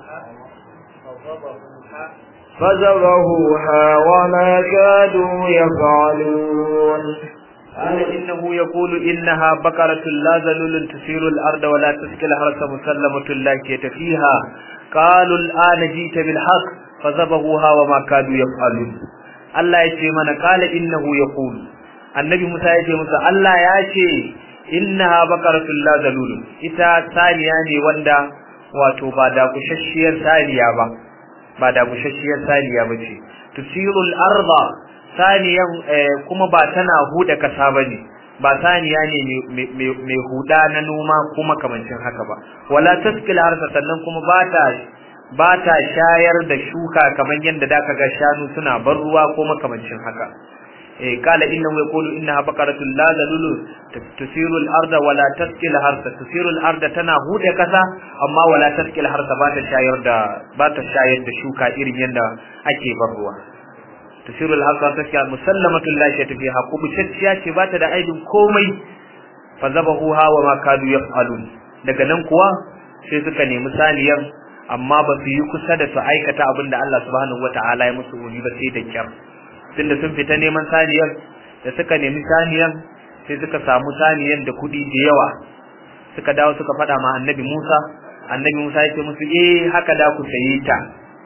فذبحوها وما كادوا يفعلون قال إنه يقول إنها بقرة لا ذلول تثير الأرض ولا تسقي الحرث مسلمة لا شية فيها قالوا الآن جئت بالحق فذبحوها وما كادوا يفعلون Allah ya ce mana kala innahu yaqul annabi Musa ya ce musa Allah ya ce innaha baqaratul la zalul ita saniya ne wanda wato ba da kushashiyar saniya ba ba da kushashiyar saniya ba ce tusirul arda saniyan kuma ba tana huda kasa bane ba saniya ne mai huda na noma kuma kamancin haka ba wala taskil arsa sannan kuma ba ta ba ta shayar da shuka kamar yadda da ga shanu suna bar ruwa ko makamancin haka eh kala innahu yaqulu innaha baqaratun la zalulu tusiru al-arda wa la tasqi al-harsa tusiru al-arda tana hude kasa amma wala tasqi al-harsa ba ta shayar da ba ta shayar da shuka irin yadda ake bar ruwa tusiru al-harsa tasqi musallamatu la shayta fiha kubutacciya ce ba ta da aibin komai fa zabahuha wa ma kadu yaf'alun daga nan kuwa sai suka nemi saniyar amma ba su yi kusa da su aikata abin da Allah subhanahu wata'ala ya musu uni ba sai da kyar tunda sun fita neman saniyar da suka nemi saniyar sai suka samu saniyar da kuɗi da yawa suka dawo suka faɗa ma annabi Musa annabi Musa ya ce musu eh haka da ku saye ta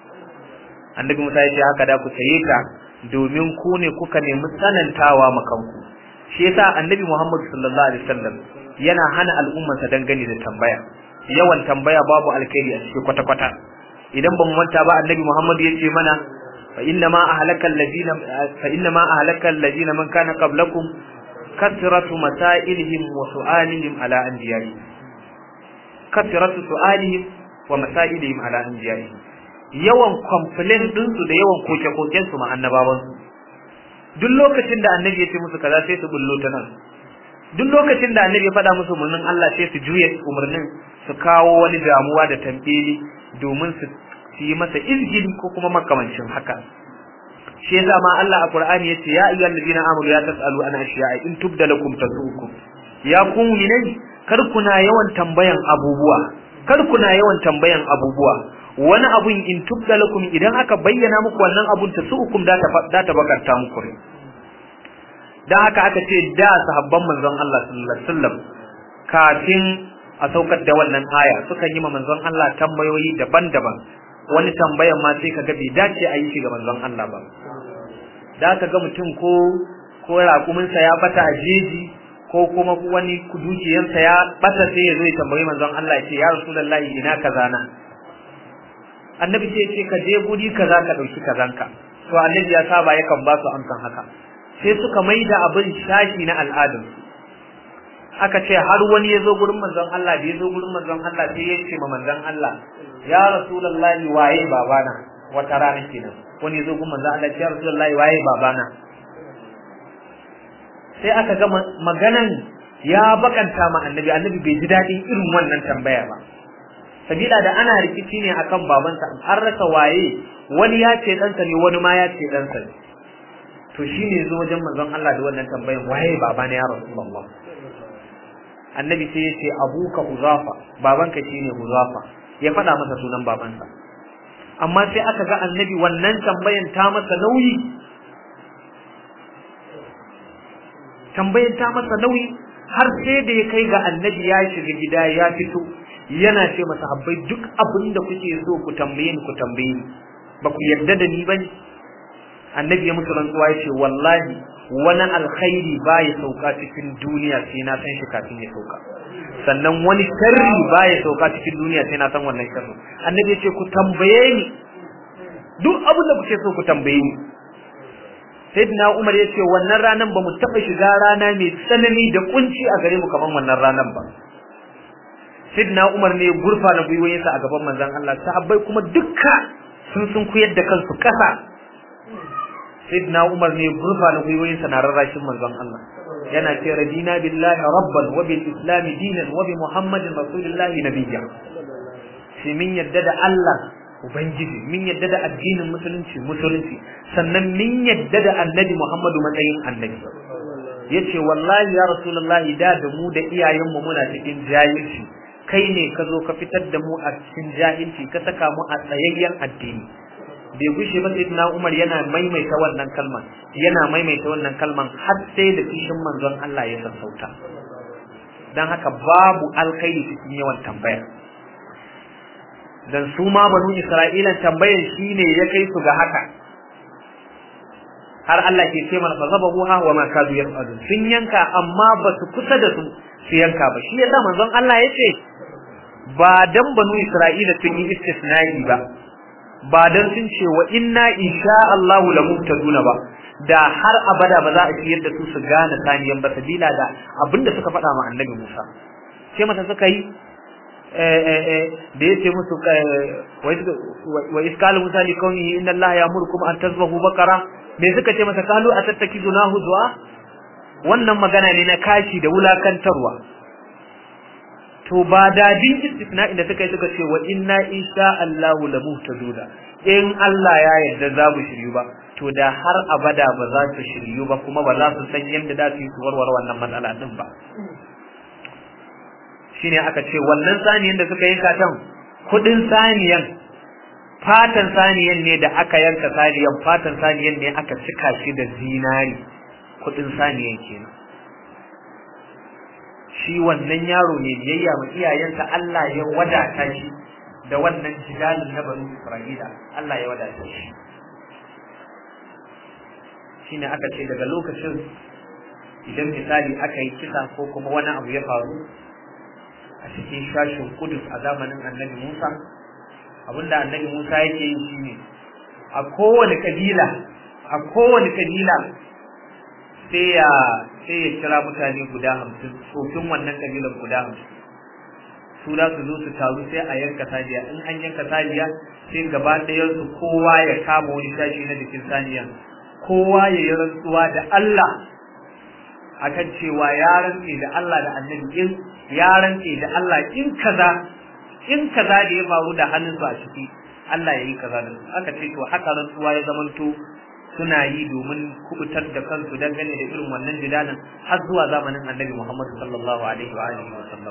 annabi Musa ya ce haka da ku saye ta domin ku ne kuka nemi tsanantawa makanku shi yasa annabi Muhammad sallallahu alaihi wasallam yana hana al'ummarsa dangane da tambaya yawan tambaya babu alkhairi a cikin kwata-kwata idan ban manta ba annabi Muhammad ya ce mana fa inna ma ahlakal ladina fa inna ma ahlakal ladina man kana qablakum kasratu masailihim wa su'alihim ala anbiya'ihim kasratu su'alihim wa masailihim ala anbiya'ihim yawan complain din su da yawan koke-koken su ma annabawan su duk lokacin da annabi ya ce musu kaza sai su bullo ta nan duk lokacin da annabi ya faɗa musu umarnin Allah sai su juya umarnin su kawo wani damuwa da tambeli domin su yi masa izgili ko kuma makamancin haka shi yasa ma Allah a Qur'ani yace ya ayyuhal ladina amanu ya tasalu an ashiya'a in tubda lakum tasukum ya kun ne kar kuna yawan tambayan abubuwa kar kuna yawan tambayan abubuwa wani abun in tubda lakum idan aka bayyana muku wannan abun tasukum da ta ta bakarta muku dan haka aka ce da sahabban manzon Allah sallallahu alaihi wasallam kafin a saukar da wannan aya suka yi ma manzon Allah tambayoyi daban-daban wani tambayan ma sai kaga bai dace a yi shi ga manzon Allah ba da ka ga mutum ko ko raƙuminsa ya bata a jeji ko kuma wani dukiyarsa ya bata sai ya zo ya tambayi manzon Allah ya ce ya rasulullahi ina kaza na annabi sai ya ce ka je guri kaza ka dauki kazanka to annabi ya saba yakan ba su amsan haka sai suka maida abin shashi na al'adun aka ce har wani ya zo gurin manzon Allah da ya zo gurin manzon Allah sai ya ce ma manzon Allah ya rasulullahi waye babana wata rana kenan wani ya zo gurin manzon Allah ya rasulullahi waye babana sai aka ga maganan ya bakanta ma annabi annabi bai ji daɗin irin wannan tambaya ba sabila da ana rikici ne akan babansa an rasa waye wani ya ce ɗansa ne wani ma ya ce ɗansa ne to shine zo wajen manzon Allah da wannan tambayan waye babana ya rasulullah annabi sai ya ce abuka huzafa babanka shine huzafa ya faɗa masa sunan babansa amma sai aka ga annabi wannan tambayan ta masa nauyi tambayan ta masa nauyi har sai da ya kai ga annabi ya shiga gida ya fito yana ce masa habbai duk abin da kuke so ku tambaye ni ku tambaye ni ba ku yarda da ni bane annabi ya musu rantsuwa ya ce wallahi wani alkhairi ba ya sauka cikin duniya sai na san shi kafin ya sauka sannan wani sharri ba ya sauka cikin duniya sai na san wannan sharri annabi ya ce ku tambaye ni duk abin da kuke so ku tambaye ni sayyidina Umar ya ce wannan ranan ba mu taɓa shiga rana mai tsanani da kunci a gare mu kamar wannan ranan ba sayyidina Umar ne gurfa na gwiwoyinsa a gaban manzon Allah sahabbai kuma dukka sun sun kuyar da kansu kasa sayyidina Umar ne gurfa na gwiwoyinsa na rarrashin manzon Allah yana ce radina billahi rabban wa bil islam dinan wa bi muhammadin rasulillahi nabiyya shi min yadda da Allah ubangiji min yadda da addinin musulunci musulunci sannan min yadda da annabi Muhammadu matsayin annabi yace wallahi ya rasulullahi da da mu da iyayenmu muna cikin jahilci kai ne ka zo ka fitar da mu a cikin jahilci ka saka mu a tsayayyen addini bai gushe ba sayyidina Umar yana maimaita wannan kalman yana maimaita wannan kalman har sai da kishin manzon Allah ya sassauta dan haka babu alkhairi cikin yawan tambaya dan su ma banu Isra'ilan tambayan shine ya kai su ga haka har Allah ke ce mana fazabahuha wa ma kadu yaf'alun sun yanka amma ba su kusa da su su yanka ba shi yasa manzon Allah ya ce ba dan banu Isra'ila sun yi istisna'i ba ba dan sun ce wa inna insha Allah la muhtaduna ba da har abada ba za a ciyar da su su gane saniyan ba sabila da abinda suka faɗa ma annabi Musa sai mata suka yi da ya ce musu wa iskalu musa li kaunihi inna allaha ya'murukum an tazbahu baqara me suka ce masa kalu atattakizunahu zuwa wannan magana ne na kashi da wulakantarwa to ba dadin istisna inda suka yi suka ce wa inna insha Allahu la muhtaduna in Allah ya yarda za mu shiryu ba to da har abada ba za su shiryu ba kuma ba za su san yadda za su yi su warware wannan matsala din ba shine aka ce wannan saniyan da suka yanka tan kudin saniyan fatan saniyan ne da aka yanka saniyan fatan saniyan ne aka cika shi da zinari kudin saniyan kenan shi wannan yaro ne biyayya ma iyayensa Allah ya wadata shi da wannan jidalin na banu Isra'ila Allah ya wadata shi shine aka ce daga lokacin idan misali aka yi kisa ko kuma wani abu ya faru a cikin shashin kudus a zamanin annabi Musa abinda annabi Musa yake yi shine a kowane kabila a kowane kabila sai ya sai ya kira mutane guda hamsin tsofin wannan kabilan guda hamsin su za su zo su taru sai a yanka saniya in an yanka saniya sai gaba ɗayan su kowa ya kama wani shashi na jikin saniya kowa ya yi rantsuwa da Allah akan cewa ya rantse da Allah da annabi in ya rantse da Allah in kaza in kaza da ya faru da hannunsu a ciki Allah ya yi kaza da su aka ce to haka rantsuwa ya zamanto suna yi domin kubutar da kansu dangane da irin wannan jidalin har zuwa zamanin annabi Muhammad sallallahu alaihi wa alihi wa sallam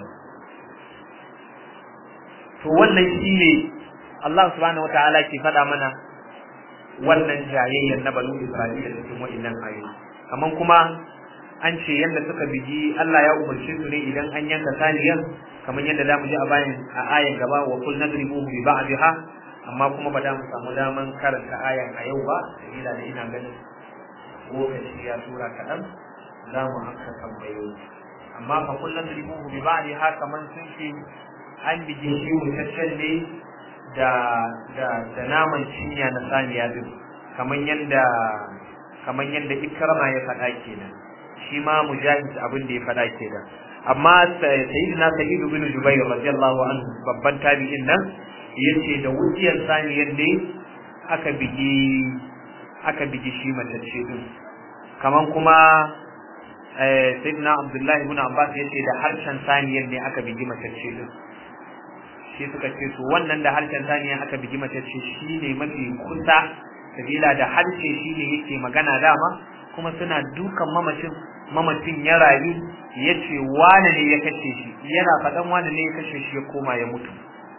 to wannan shine Allah subhanahu wataala ke faɗa mana wannan jayayyar na banu Isra'ila cikin wa'annan ayoyi kaman kuma an ce yadda suka bigi Allah ya umarce su ne idan an yanka saniyan kamar yadda za mu ji a bayan a ayan gaba wa kul nadribuhu bi ba'dha amma kuma ba da mu samu daman karanta ayan a yau ba sabila da ina ganin lokaci ya tura kaɗan za mu amsa tambayoyi amma fa kul nadribuhu bi ba'dha kamar sun ce an bigi shi mutaccen ne da da da naman cinya na saniya din kamar yadda kamar yadda ikrama ya faɗa kenan shi ma mujahid abin da ya faɗa kenan amma sayyidina sa'id ibn jubayr radiyallahu anhu babban tabi'in nan yace da wujiyar saniyar ne aka bigi aka bigi shi matacce din kaman kuma sayyidina abdullahi ibn abbas yace da harshen saniyar ne aka bigi matacce din shi suka ce to wannan da harshen saniya aka bigi matacce shine mafi kusa sabila da harshe shine yake magana dama kuma suna dukan mamacin mamacin ya rayu ya ce wane ne ya kashe shi yana faɗan wane ne ya kashe shi ya koma ya mutu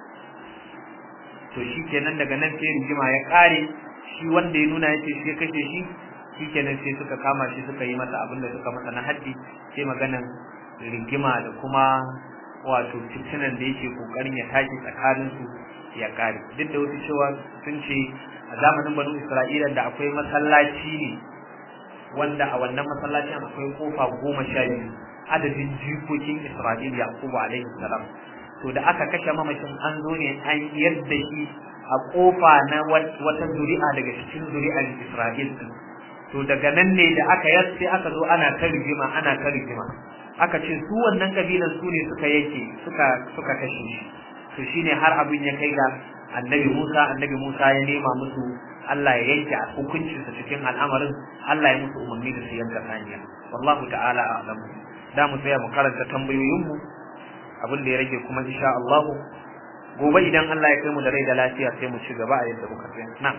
to shi kenan daga nan sai rigima ya ƙare shi wanda ya nuna ya ce shi ya kashe shi shi kenan sai suka kama shi suka yi masa abin da suka masa na haddi sai maganan rigima da kuma wato fitinan da yake kokarin ya tashi tsakanin su ya ƙare duk da wasu cewa sun ce a zamanin banu isra'ila da akwai masallaci ne wanda a wannan masallacin akwai kofa goma sha biyu adadin jikokin Isra'il Yakubu alaihi salam to da aka kashe mamacin an zo ne an yadda shi a kofa na wata zuri'a daga cikin zuri'ar Isra'il din to daga nan ne da aka yar sai aka zo ana ta rigima ana ta rigima aka ce su wannan kabilan su ne suka yake suka suka kashe shi to shine har abin ya kai ga annabi Musa annabi Musa ya nema musu Allah ya yanke a hukuncinsa cikin al'amarin Allah ya musu umarni da su yanka saniya wallahu ta'ala a'lam da mu tsaya mu karanta tambayoyin mu abin da ya rage kuma insha Allah gobe idan Allah ya kai mu da rai da lafiya sai mu ci gaba a yadda muka tsaya na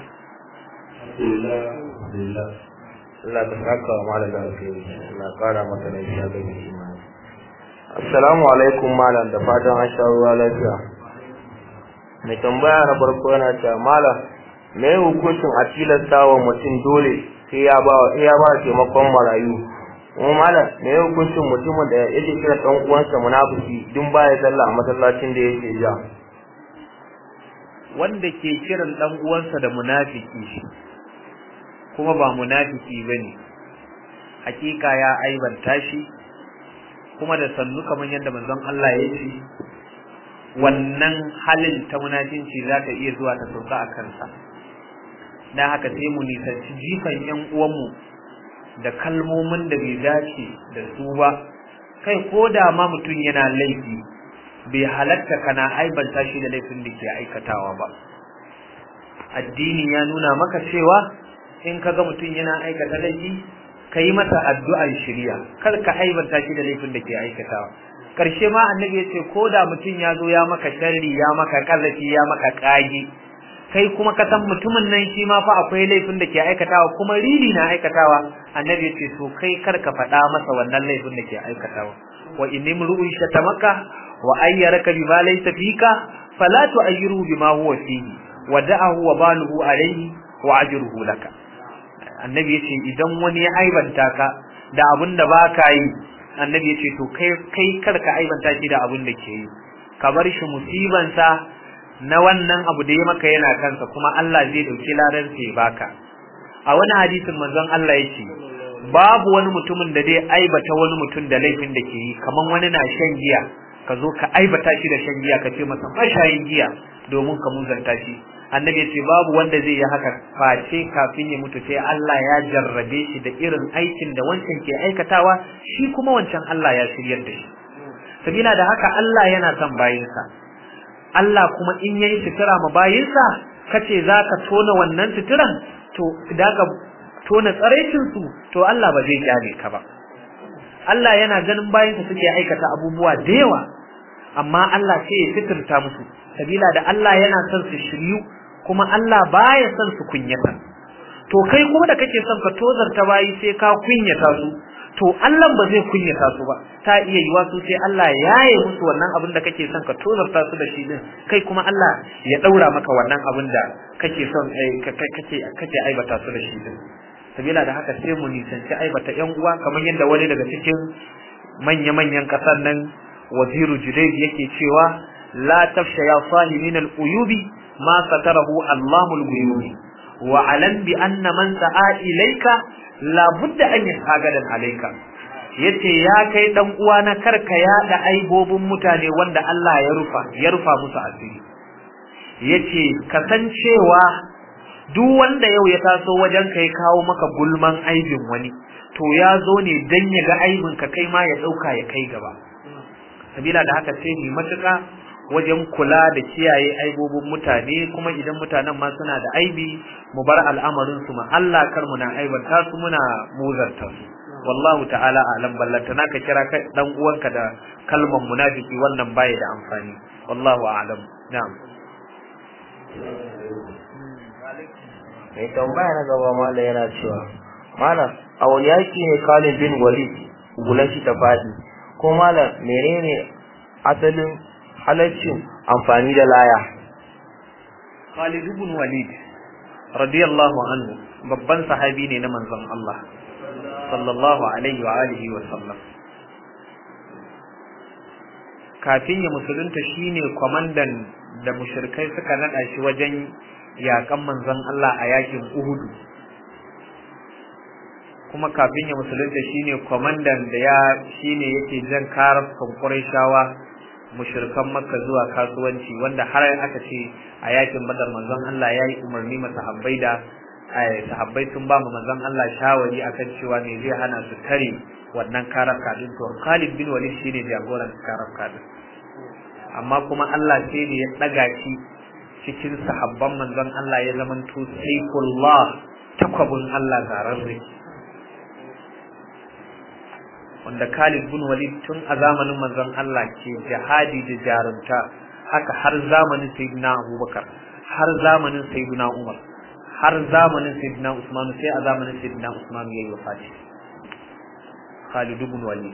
Allah ta saka wa malam da alheri Allah kara masa lafiya da imani Assalamu alaikum malam da fatan an sha ruwa lafiya mai tambaya na farko yana cewa malam me hukuncin a tilasta wa mutum dole sai ya ba ya ba taimakon marayu kuma malam me hukuncin mutumin da yake kira dan uwansa munafiki dun baya sallah a masallacin da yake ja wanda ke kiran dan uwansa da munafiki kuma ba munafiki bane hakika ya aibanta shi kuma da sannu kamar yadda manzon Allah ya ce wannan halin ta munafinci za ta iya zuwa ta sauka a kansa dan haka sai mu nisanci jifan yan uwanmu da kalmomin da bai dace da su ba kai ko da ma mutum yana laifi bai halatta kana aibanta shi da laifin da ke aikatawa ba addini ya nuna maka cewa in ka ga mutum yana aikata laifi ka yi masa addu'ar shirya kar ka aibanta shi da laifin da ke aikatawa karshe ma annabi ya ce ko da mutum ya zo ya maka sharri ya maka kazafi ya maka kage kai kuma ka san mutumin nan shi ma fa akwai laifin da ke aikatawa kuma rili na aikatawa annabi ya ce to kai kar ka faɗa masa wannan laifin da ke aikatawa wa inni mru'un shatamaka wa ayyaraka bima laysa fika fala tu'ayyiru bima huwa fihi wa da'ahu wa baluhu alayhi wa ajruhu laka annabi yace idan wani ya aibanta ka da abin da baka yi annabi yace to kai kai kar ka aibanta shi da abin da ke yi ka bar shi musibansa na wannan abu da ya maka yana kansa kuma Allah zai dauki ladan sa ya baka a wani hadisin manzon Allah yake babu wani mutumin da zai aibata wani mutum da laifin da ke yi kaman wani na shan giya ka zo ka aibata shi da shan giya ka ce masa mashayin giya domin ka muzanta shi annabi ce babu wanda zai yi haka face kafin ya mutu sai Allah ya jarrabe shi da irin aikin da wancan ke aikatawa shi kuma wancan Allah ya shiryar da shi sabila da haka Allah yana son bayinsa Allah kuma in yayi sutura ma bayinsa kace zaka tona wannan suturan to idan ka tona tsaraicin su to Allah ba zai kyale ka ba Allah yana ganin bayinsa suke aikata abubuwa da yawa amma Allah sai ya fitirta musu sabila da Allah yana son su shiryu kuma Allah baya son su kunyata to kai kuma da kake son ka tozarta bayi sai ka kunyata su to Allah ba zai kunyata su ba ta iya yiwa su sai Allah ya yi musu wannan abin da kake son ka tozarta su da shi din kai kuma Allah ya daura maka wannan abin da kake son kake kake aibata su da shi din sabila da haka sai mu nisanci aibata yan uwa kamar yadda wani daga cikin manya-manyan kasar nan waziru judaid yake cewa la tafsha ya sahimin al-uyubi ma satarahu Allahul ghuyubi wa alam bi anna man sa'a ilayka la budda an yasagadan alayka yace ya kai dan uwa na karka yada aibobin mutane wanda Allah ya rufa ya rufa musu asiri yace kasancewa duk wanda yau ya taso wajen kai kawo maka gulman aibin wani to ya zo ne dan ya ga aibin ka kai ma ya dauka ya kai gaba sabila da haka sai mu matuka wajen kula da kiyaye aibobin mutane kuma idan mutanen ma suna da aibi mu bar al'amarin su ma Allah kar mu na aibanta su muna muzarta su wallahu ta'ala alam ballanta naka kira kai dan uwanka da kalmar munafiki wannan baya da amfani wallahu a'lam na'am mai tambaya na gaba malam yana cewa malam a wani yaki ne Khalid bin Walid gulan shi ta fadi ko malam menene asalin halaccin amfani da laya Khalid ibn Walid radiyallahu anhu babban sahabi ne na manzon Allah sallallahu alaihi wa alihi wa sallam kafin ya musulunta shine kwamandan da mushrikai suka nada shi wajen yakan manzon Allah a yakin Uhud kuma kafin ya musulunta shine kwamandan da ya shine yake jan karar Qurayshawa mushrikan Makka zuwa kasuwanci wanda har aka ce a yakin Badar manzon Allah yayi umarni ma sahabbai da sahabbai sun ba mu manzon Allah shawari akan cewa me zai hana su tare wannan karar kadin to Khalid bin Walid shine jagoran karar kadin amma kuma Allah sai ne ya daga shi cikin sahabban manzon Allah ya zamanto saifullah takwabun Allah zararre wanda Khalid bin Walid tun a zamanin manzon Allah ke jihadi da jarumta haka har zamanin Sayyidina Abubakar har zamanin Sayyidina Umar har zamanin Sayyidina Usman sai a zamanin Sayyidina Usman yayi wafati Khalid bin Walid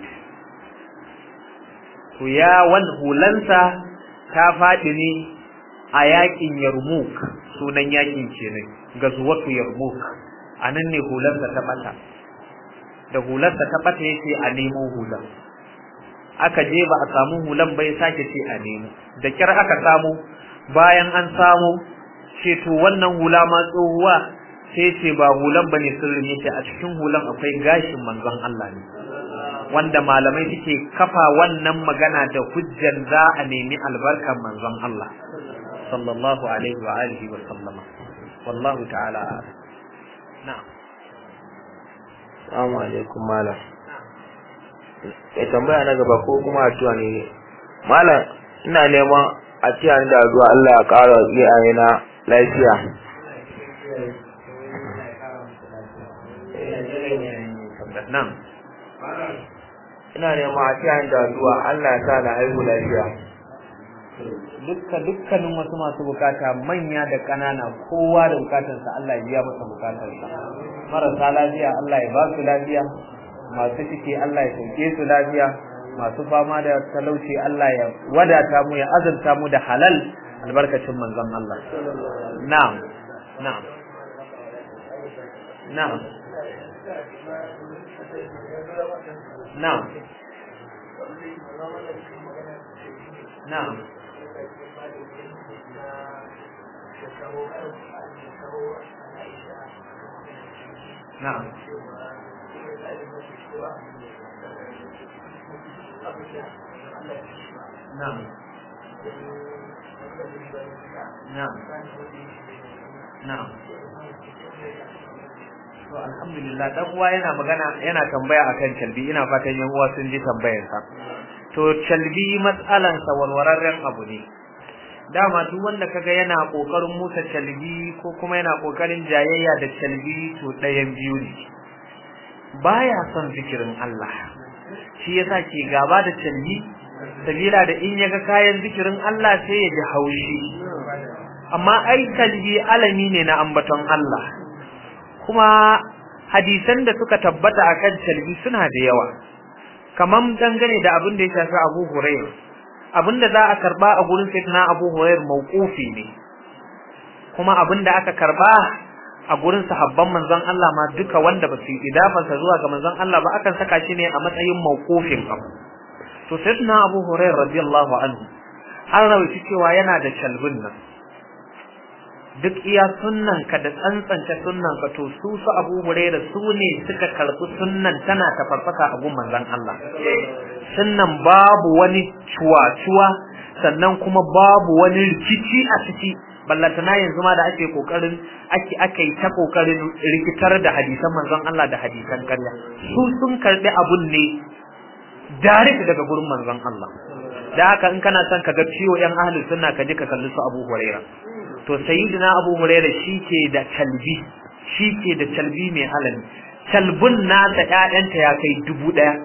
to ya wan hulansa ta faɗi ne a yakin Yarmouk sunan yakin kenan gazuwatu Yarmouk anan ne hulansa ta bata da hularsa ta bata yace a nemo hulan aka je ba a samu hulan bai sake ce a nemo da kyar aka samu bayan an samu ce to wannan hula ma tsohuwa sai ce ba hulan bane sirrin yace a cikin hulan akwai gashin manzon Allah ne wanda malamai suke kafa wannan magana da hujjan za a nemi albarkan manzon Allah sallallahu alaihi wa alihi wa sallama wallahu ta'ala na'am Assalamu alaikum malam. Mai tambaya na gaba ko kuma addu'a ne. Malam ina neman a ce ni da addu'a Allah ya ƙara iyaye na lafiya. na'am Ina neman a ce ni da addu'a Allah ya sa na haihu lafiya. dukkan dukkanin wasu masu bukata manya da ƙanana kowa da bukatarsa Allah ya biya masa bukatarsa marasa lafiya Allah ya ba su lafiya masu ciki Allah ya sauke su lafiya masu fama da talauci Allah ya wadata mu ya azurta mu da halal albarkacin manzon Allah na'am na'am na'am na'am na'am na'am na'am na'am na'am to alhamdulillah dan uwa yana magana yana tambaya akan calbi ina fatan yan uwa sun ji tambayarsa to calbi matsalan sa warwararren abu ne dama duk wanda kaga yana kokarin musa calbi ko kuma yana kokarin jayayya da calbi to ɗayan biyu ne baya son zikirin Allah shi yasa ke gaba da calbi sabila da in yaga kayan zikirin Allah sai ya ji haushi amma ai calbi alami ne na ambaton Allah kuma hadisan da suka tabbata akan calbi suna da yawa kaman dangane da abin da ya shafi Abu Hurairah abin da za a karba a gurin sayyidina Abu Hurairah mauqufi ne kuma abin da aka karba a gurin sahabban manzon Allah ma duka wanda ba su yi idafansa zuwa ga manzon Allah ba akan saka shi ne a matsayin mauqufin abu to sayyidina Abu Hurairah radiyallahu anhu an rawaita cewa yana da calbin nan duk iya sunnan ka da tsantsance sunnan ka to su su Abu Hurairah su ne suka karbi sunnan tana ta farfasa a gun manzon Allah sunnan babu wani cuwa-cuwa sannan kuma babu wani rikici a ciki ballatana yanzu ma da ake kokarin ake ake ta kokarin rikitar da hadisan manzon Allah da hadisan ƙarya su sun karbi abun ne direct daga gurin manzon Allah da haka in kana son ka ga ciwo yan ahlus sunna ka je ka kalli su Abu Hurairah to sayyidina Abu Hurairah shike da kalbi shike da kalbi mai halali kalbun nasa ƴaƴanta ya kai dubu ɗaya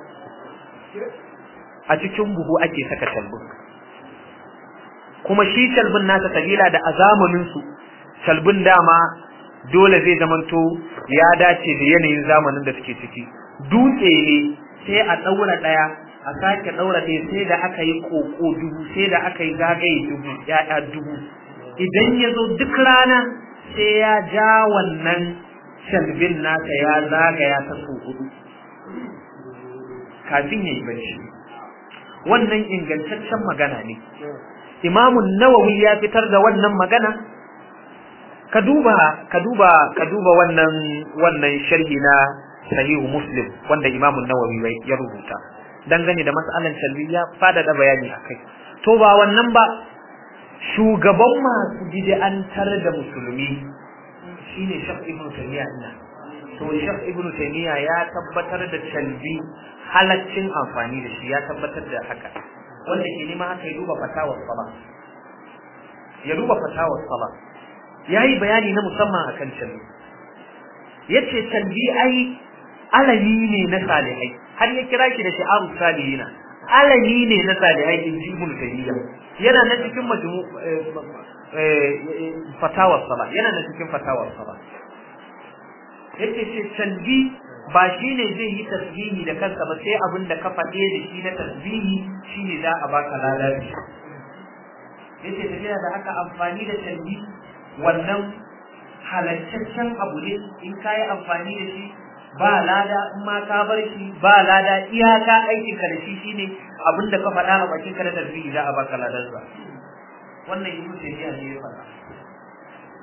a cikin buhu ake saka kalbun kuma shi kalbun nasa sabila da a zamanin su kalbun dama dole zai zamanto ya dace da yanayin zamanin da suke ciki dutse ne sai a ɗaura ɗaya a sake ɗaura ɗaya sai da aka yi koko dubu sai da aka yi zagaye dubu ya'ya dubu idan ya zo duk rana sai ya ja wannan shalbin nasa ya zagaya ta so hudu kafin ya yi bacci wannan ingantaccen magana ne imamun nawawi ya fitar da wannan magana ka duba ka duba ka duba wannan wannan sharhi na sahihu muslim wanda imamun nawawi ya rubuta dangane da mas'alan shalbi ya fada da bayani akai to ba wannan ba shugaban masu bid'antar da musulmi shine Sheikh Ibn Taymiyyah ina to Sheikh Ibn Taymiyyah ya tabbatar da shalbi halaccin amfani da shi ya tabbatar da haka wanda ke nema haka ya duba fatawar sala ya duba fatawar sala yayi bayani na musamman akan shalbi yace shalbi ai alami ne na salihai har ya kira shi da shi'aru salihina alami ne na salihai in ji ibn tayyiba yana na cikin majmu fatawar sala yana na cikin fatawar sala yace ce talbi ba shine zai yi tasbihi da kansa ba sai abin da ka faɗe da shi na tasbihi shine za a baka ladabi yace tafiya da aka amfani da talbi wannan halattaccen abu ne in ka yi amfani da shi ba lada in ma ka bar shi ba lada iyaka aikin ka da shi shine abinda ka faɗa a bakin ka da tasbihi za a baka ladar sa wannan ibnu tayyiba ne ya faɗa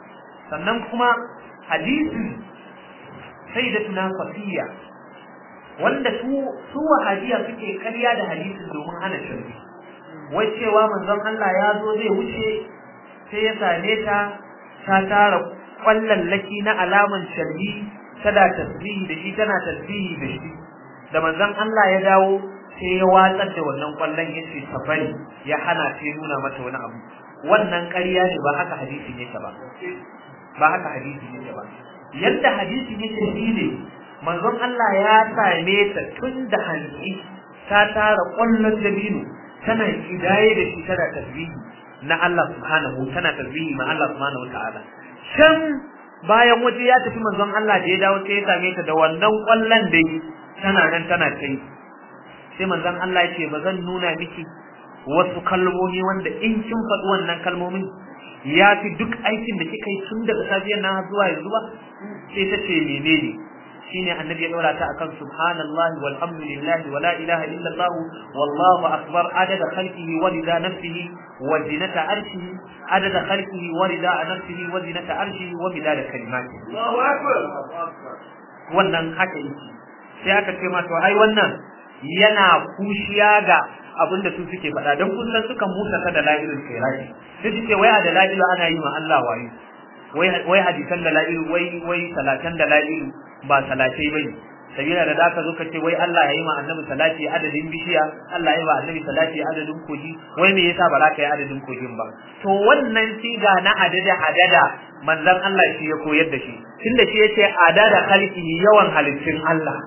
sannan kuma hadisi sayyidatuna safiya wanda su su wahabiya suke karya da hadisin domin hana shirki wai cewa manzon Allah ya zo zai wuce sai ya same ta ta tara kwallallaki na alaman sharbi tana tasbihi da shi tana tasbihi da shi da manzon Allah ya dawo sai ya watsar da wannan kwallon ya ce ta bari ya hana sai nuna mata wani abu wannan ƙarya ne ba haka hadisin yake ba ba haka hadisin yake ba yadda hadisin yake shine manzon Allah ya same ta tun da hanci ta tara kwallon dabino tana kidaye da shi tana tasbihi na Allah subhanahu tana tasbihi ma Allah subhanahu wataala can bayan waje ya tafi manzon Allah da ya dawo sai ya same ta da wannan kwallon da tana nan tana kai sai manzon Allah ya ce ba zan nuna miki wasu kalmomi wanda in kin faɗi wannan kalmomin ya fi duk aikin da kika yi tun daga safiyar nan zuwa yanzu ba sai ta ce menene shine annabi ya daura ta akan subhanallahi walhamdulillahi wala ilaha illallah wallahu akbar adada khalqihi wa rida nafsihi wa zinata arshihi adada khalqihi wa rida nafsihi wa zinata arshihi wa midada kalimatihi Allahu akbar wannan haka yake sai aka ce ma to ai wannan yana kushiya ga abinda su suke faɗa don kusan sukan musa ta da la'ilul khairati sai suke wai a da la'ilu ana yi ma Allah wayo wai wai hadisan da la'ilu wai wai salatan da la'ilu ba salatai bane sabila da zaka zo ka ce wai Allah ya yi ma annabi salati adadin bishiya Allah ya yi ma annabi salati adadin koji wai me yasa ba za ka yi adadin kogin ba to wannan siga na adada adada manzon Allah shi ya koyar da shi tunda shi yace adada khalqihi yawan halittun Allah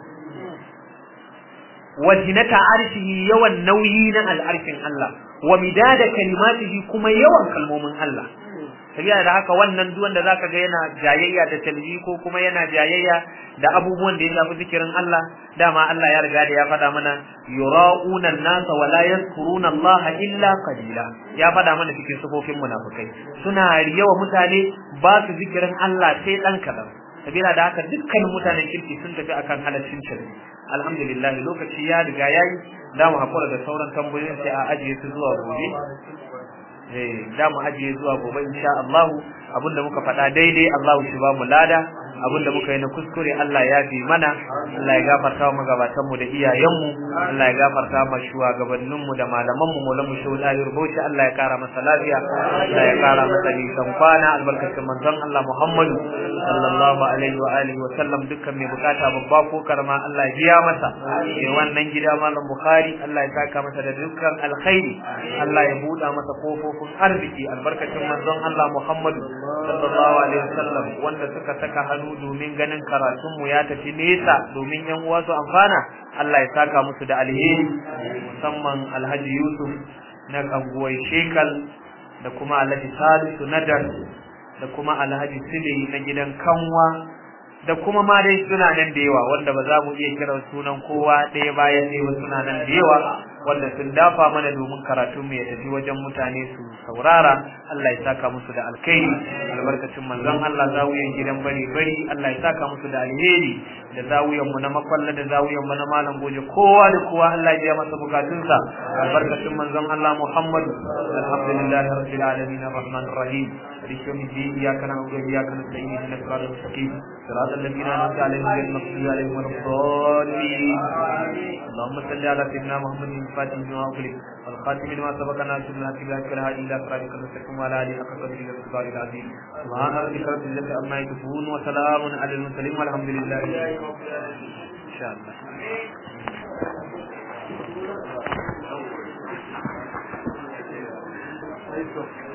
wa zinata arshihi yawan nauyi na al'arshin Allah wa midada kalimatihi kuma yawan kalmomin Allah sabiya da haka wannan duk wanda zaka ga yana jayayya da talbi ko kuma yana jayayya da abubuwan da ya shafi zikirin Allah dama Allah ya riga da ya faɗa mana yura'una an-nasa wa la yadhkuruna Allah illa qalila ya faɗa mana cikin sifofin munafikai suna riyawa mutane ba su zikirin Allah sai dan kadan sabila da haka dukkan mutanen kirki sun tafi akan halaccin shirki alhamdulillah lokaci ya riga yayi da mu hakura da sauran tambayoyin sai a ajiye su zuwa gobe eh da mu ajiye zuwa gobe insha Allah abinda muka faɗa daidai Allah shi ba mu lada abinda muka yi na kuskure Allah ya fi mana Allah ya gafarta wa magabatan mu da iyayen mu Allah ya gafarta ma shugabannin mu da malaman mu mu lamu shehu da rubuci Allah ya kara masa lafiya Allah ya kara masa nisan kwana albarkacin manzon Allah Muhammadu sallallahu alaihi wa alihi wa sallam dukkan mai bukata babba ko karama Allah ya biya masa eh wannan gida malam Bukhari Allah ya saka masa da dukkan alkhairi Allah ya buɗa masa kofofin arziki albarkacin manzon Allah Muhammadu sallallahu alaihi wa sallam wanda suka saka hannu domin ganin karatun mu ya tafi nesa domin yan uwa su amfana Allah ya saka musu da alheri musamman Alhaji Yusuf na kanguwar Shekal da kuma Alhaji Salisu Nadar da kuma Alhaji Sile na gidan Kanwa da kuma ma dai suna nan da yawa wanda ba za mu iya kiran sunan kowa ɗaya bayan ɗaya ba suna nan da yawa wanda sun dafa mana domin karatu mu ya tafi wajen mutane su saurara Allah ya saka musu da alkhairi albarkacin manzon Allah zawiyan gidan bari bari Allah ya saka musu da alheri da zawiyan mu na makwalla da zawiyan mu na malam goje kowa da kowa Allah ya masa bukatunsa albarkacin manzon Allah Muhammad alhamdulillah rabbil alamin arrahmanir rahim مالك يوم الدين اياك نعبد واياك نستعين اهدنا الصراط المستقيم صراط الذين انعمت عليهم غير المغضوب عليهم ولا الضالين اللهم صل على سيدنا محمد الفاتح لما اغلق والخاتم لما سبق ناصر الحق بالحق والهادي الى صراطك المستقيم وعلى اله حق قدره والقدر العظيم سبحان ربك رب العزه عما يصفون وسلام على المرسلين والحمد لله ان شاء الله Thank you.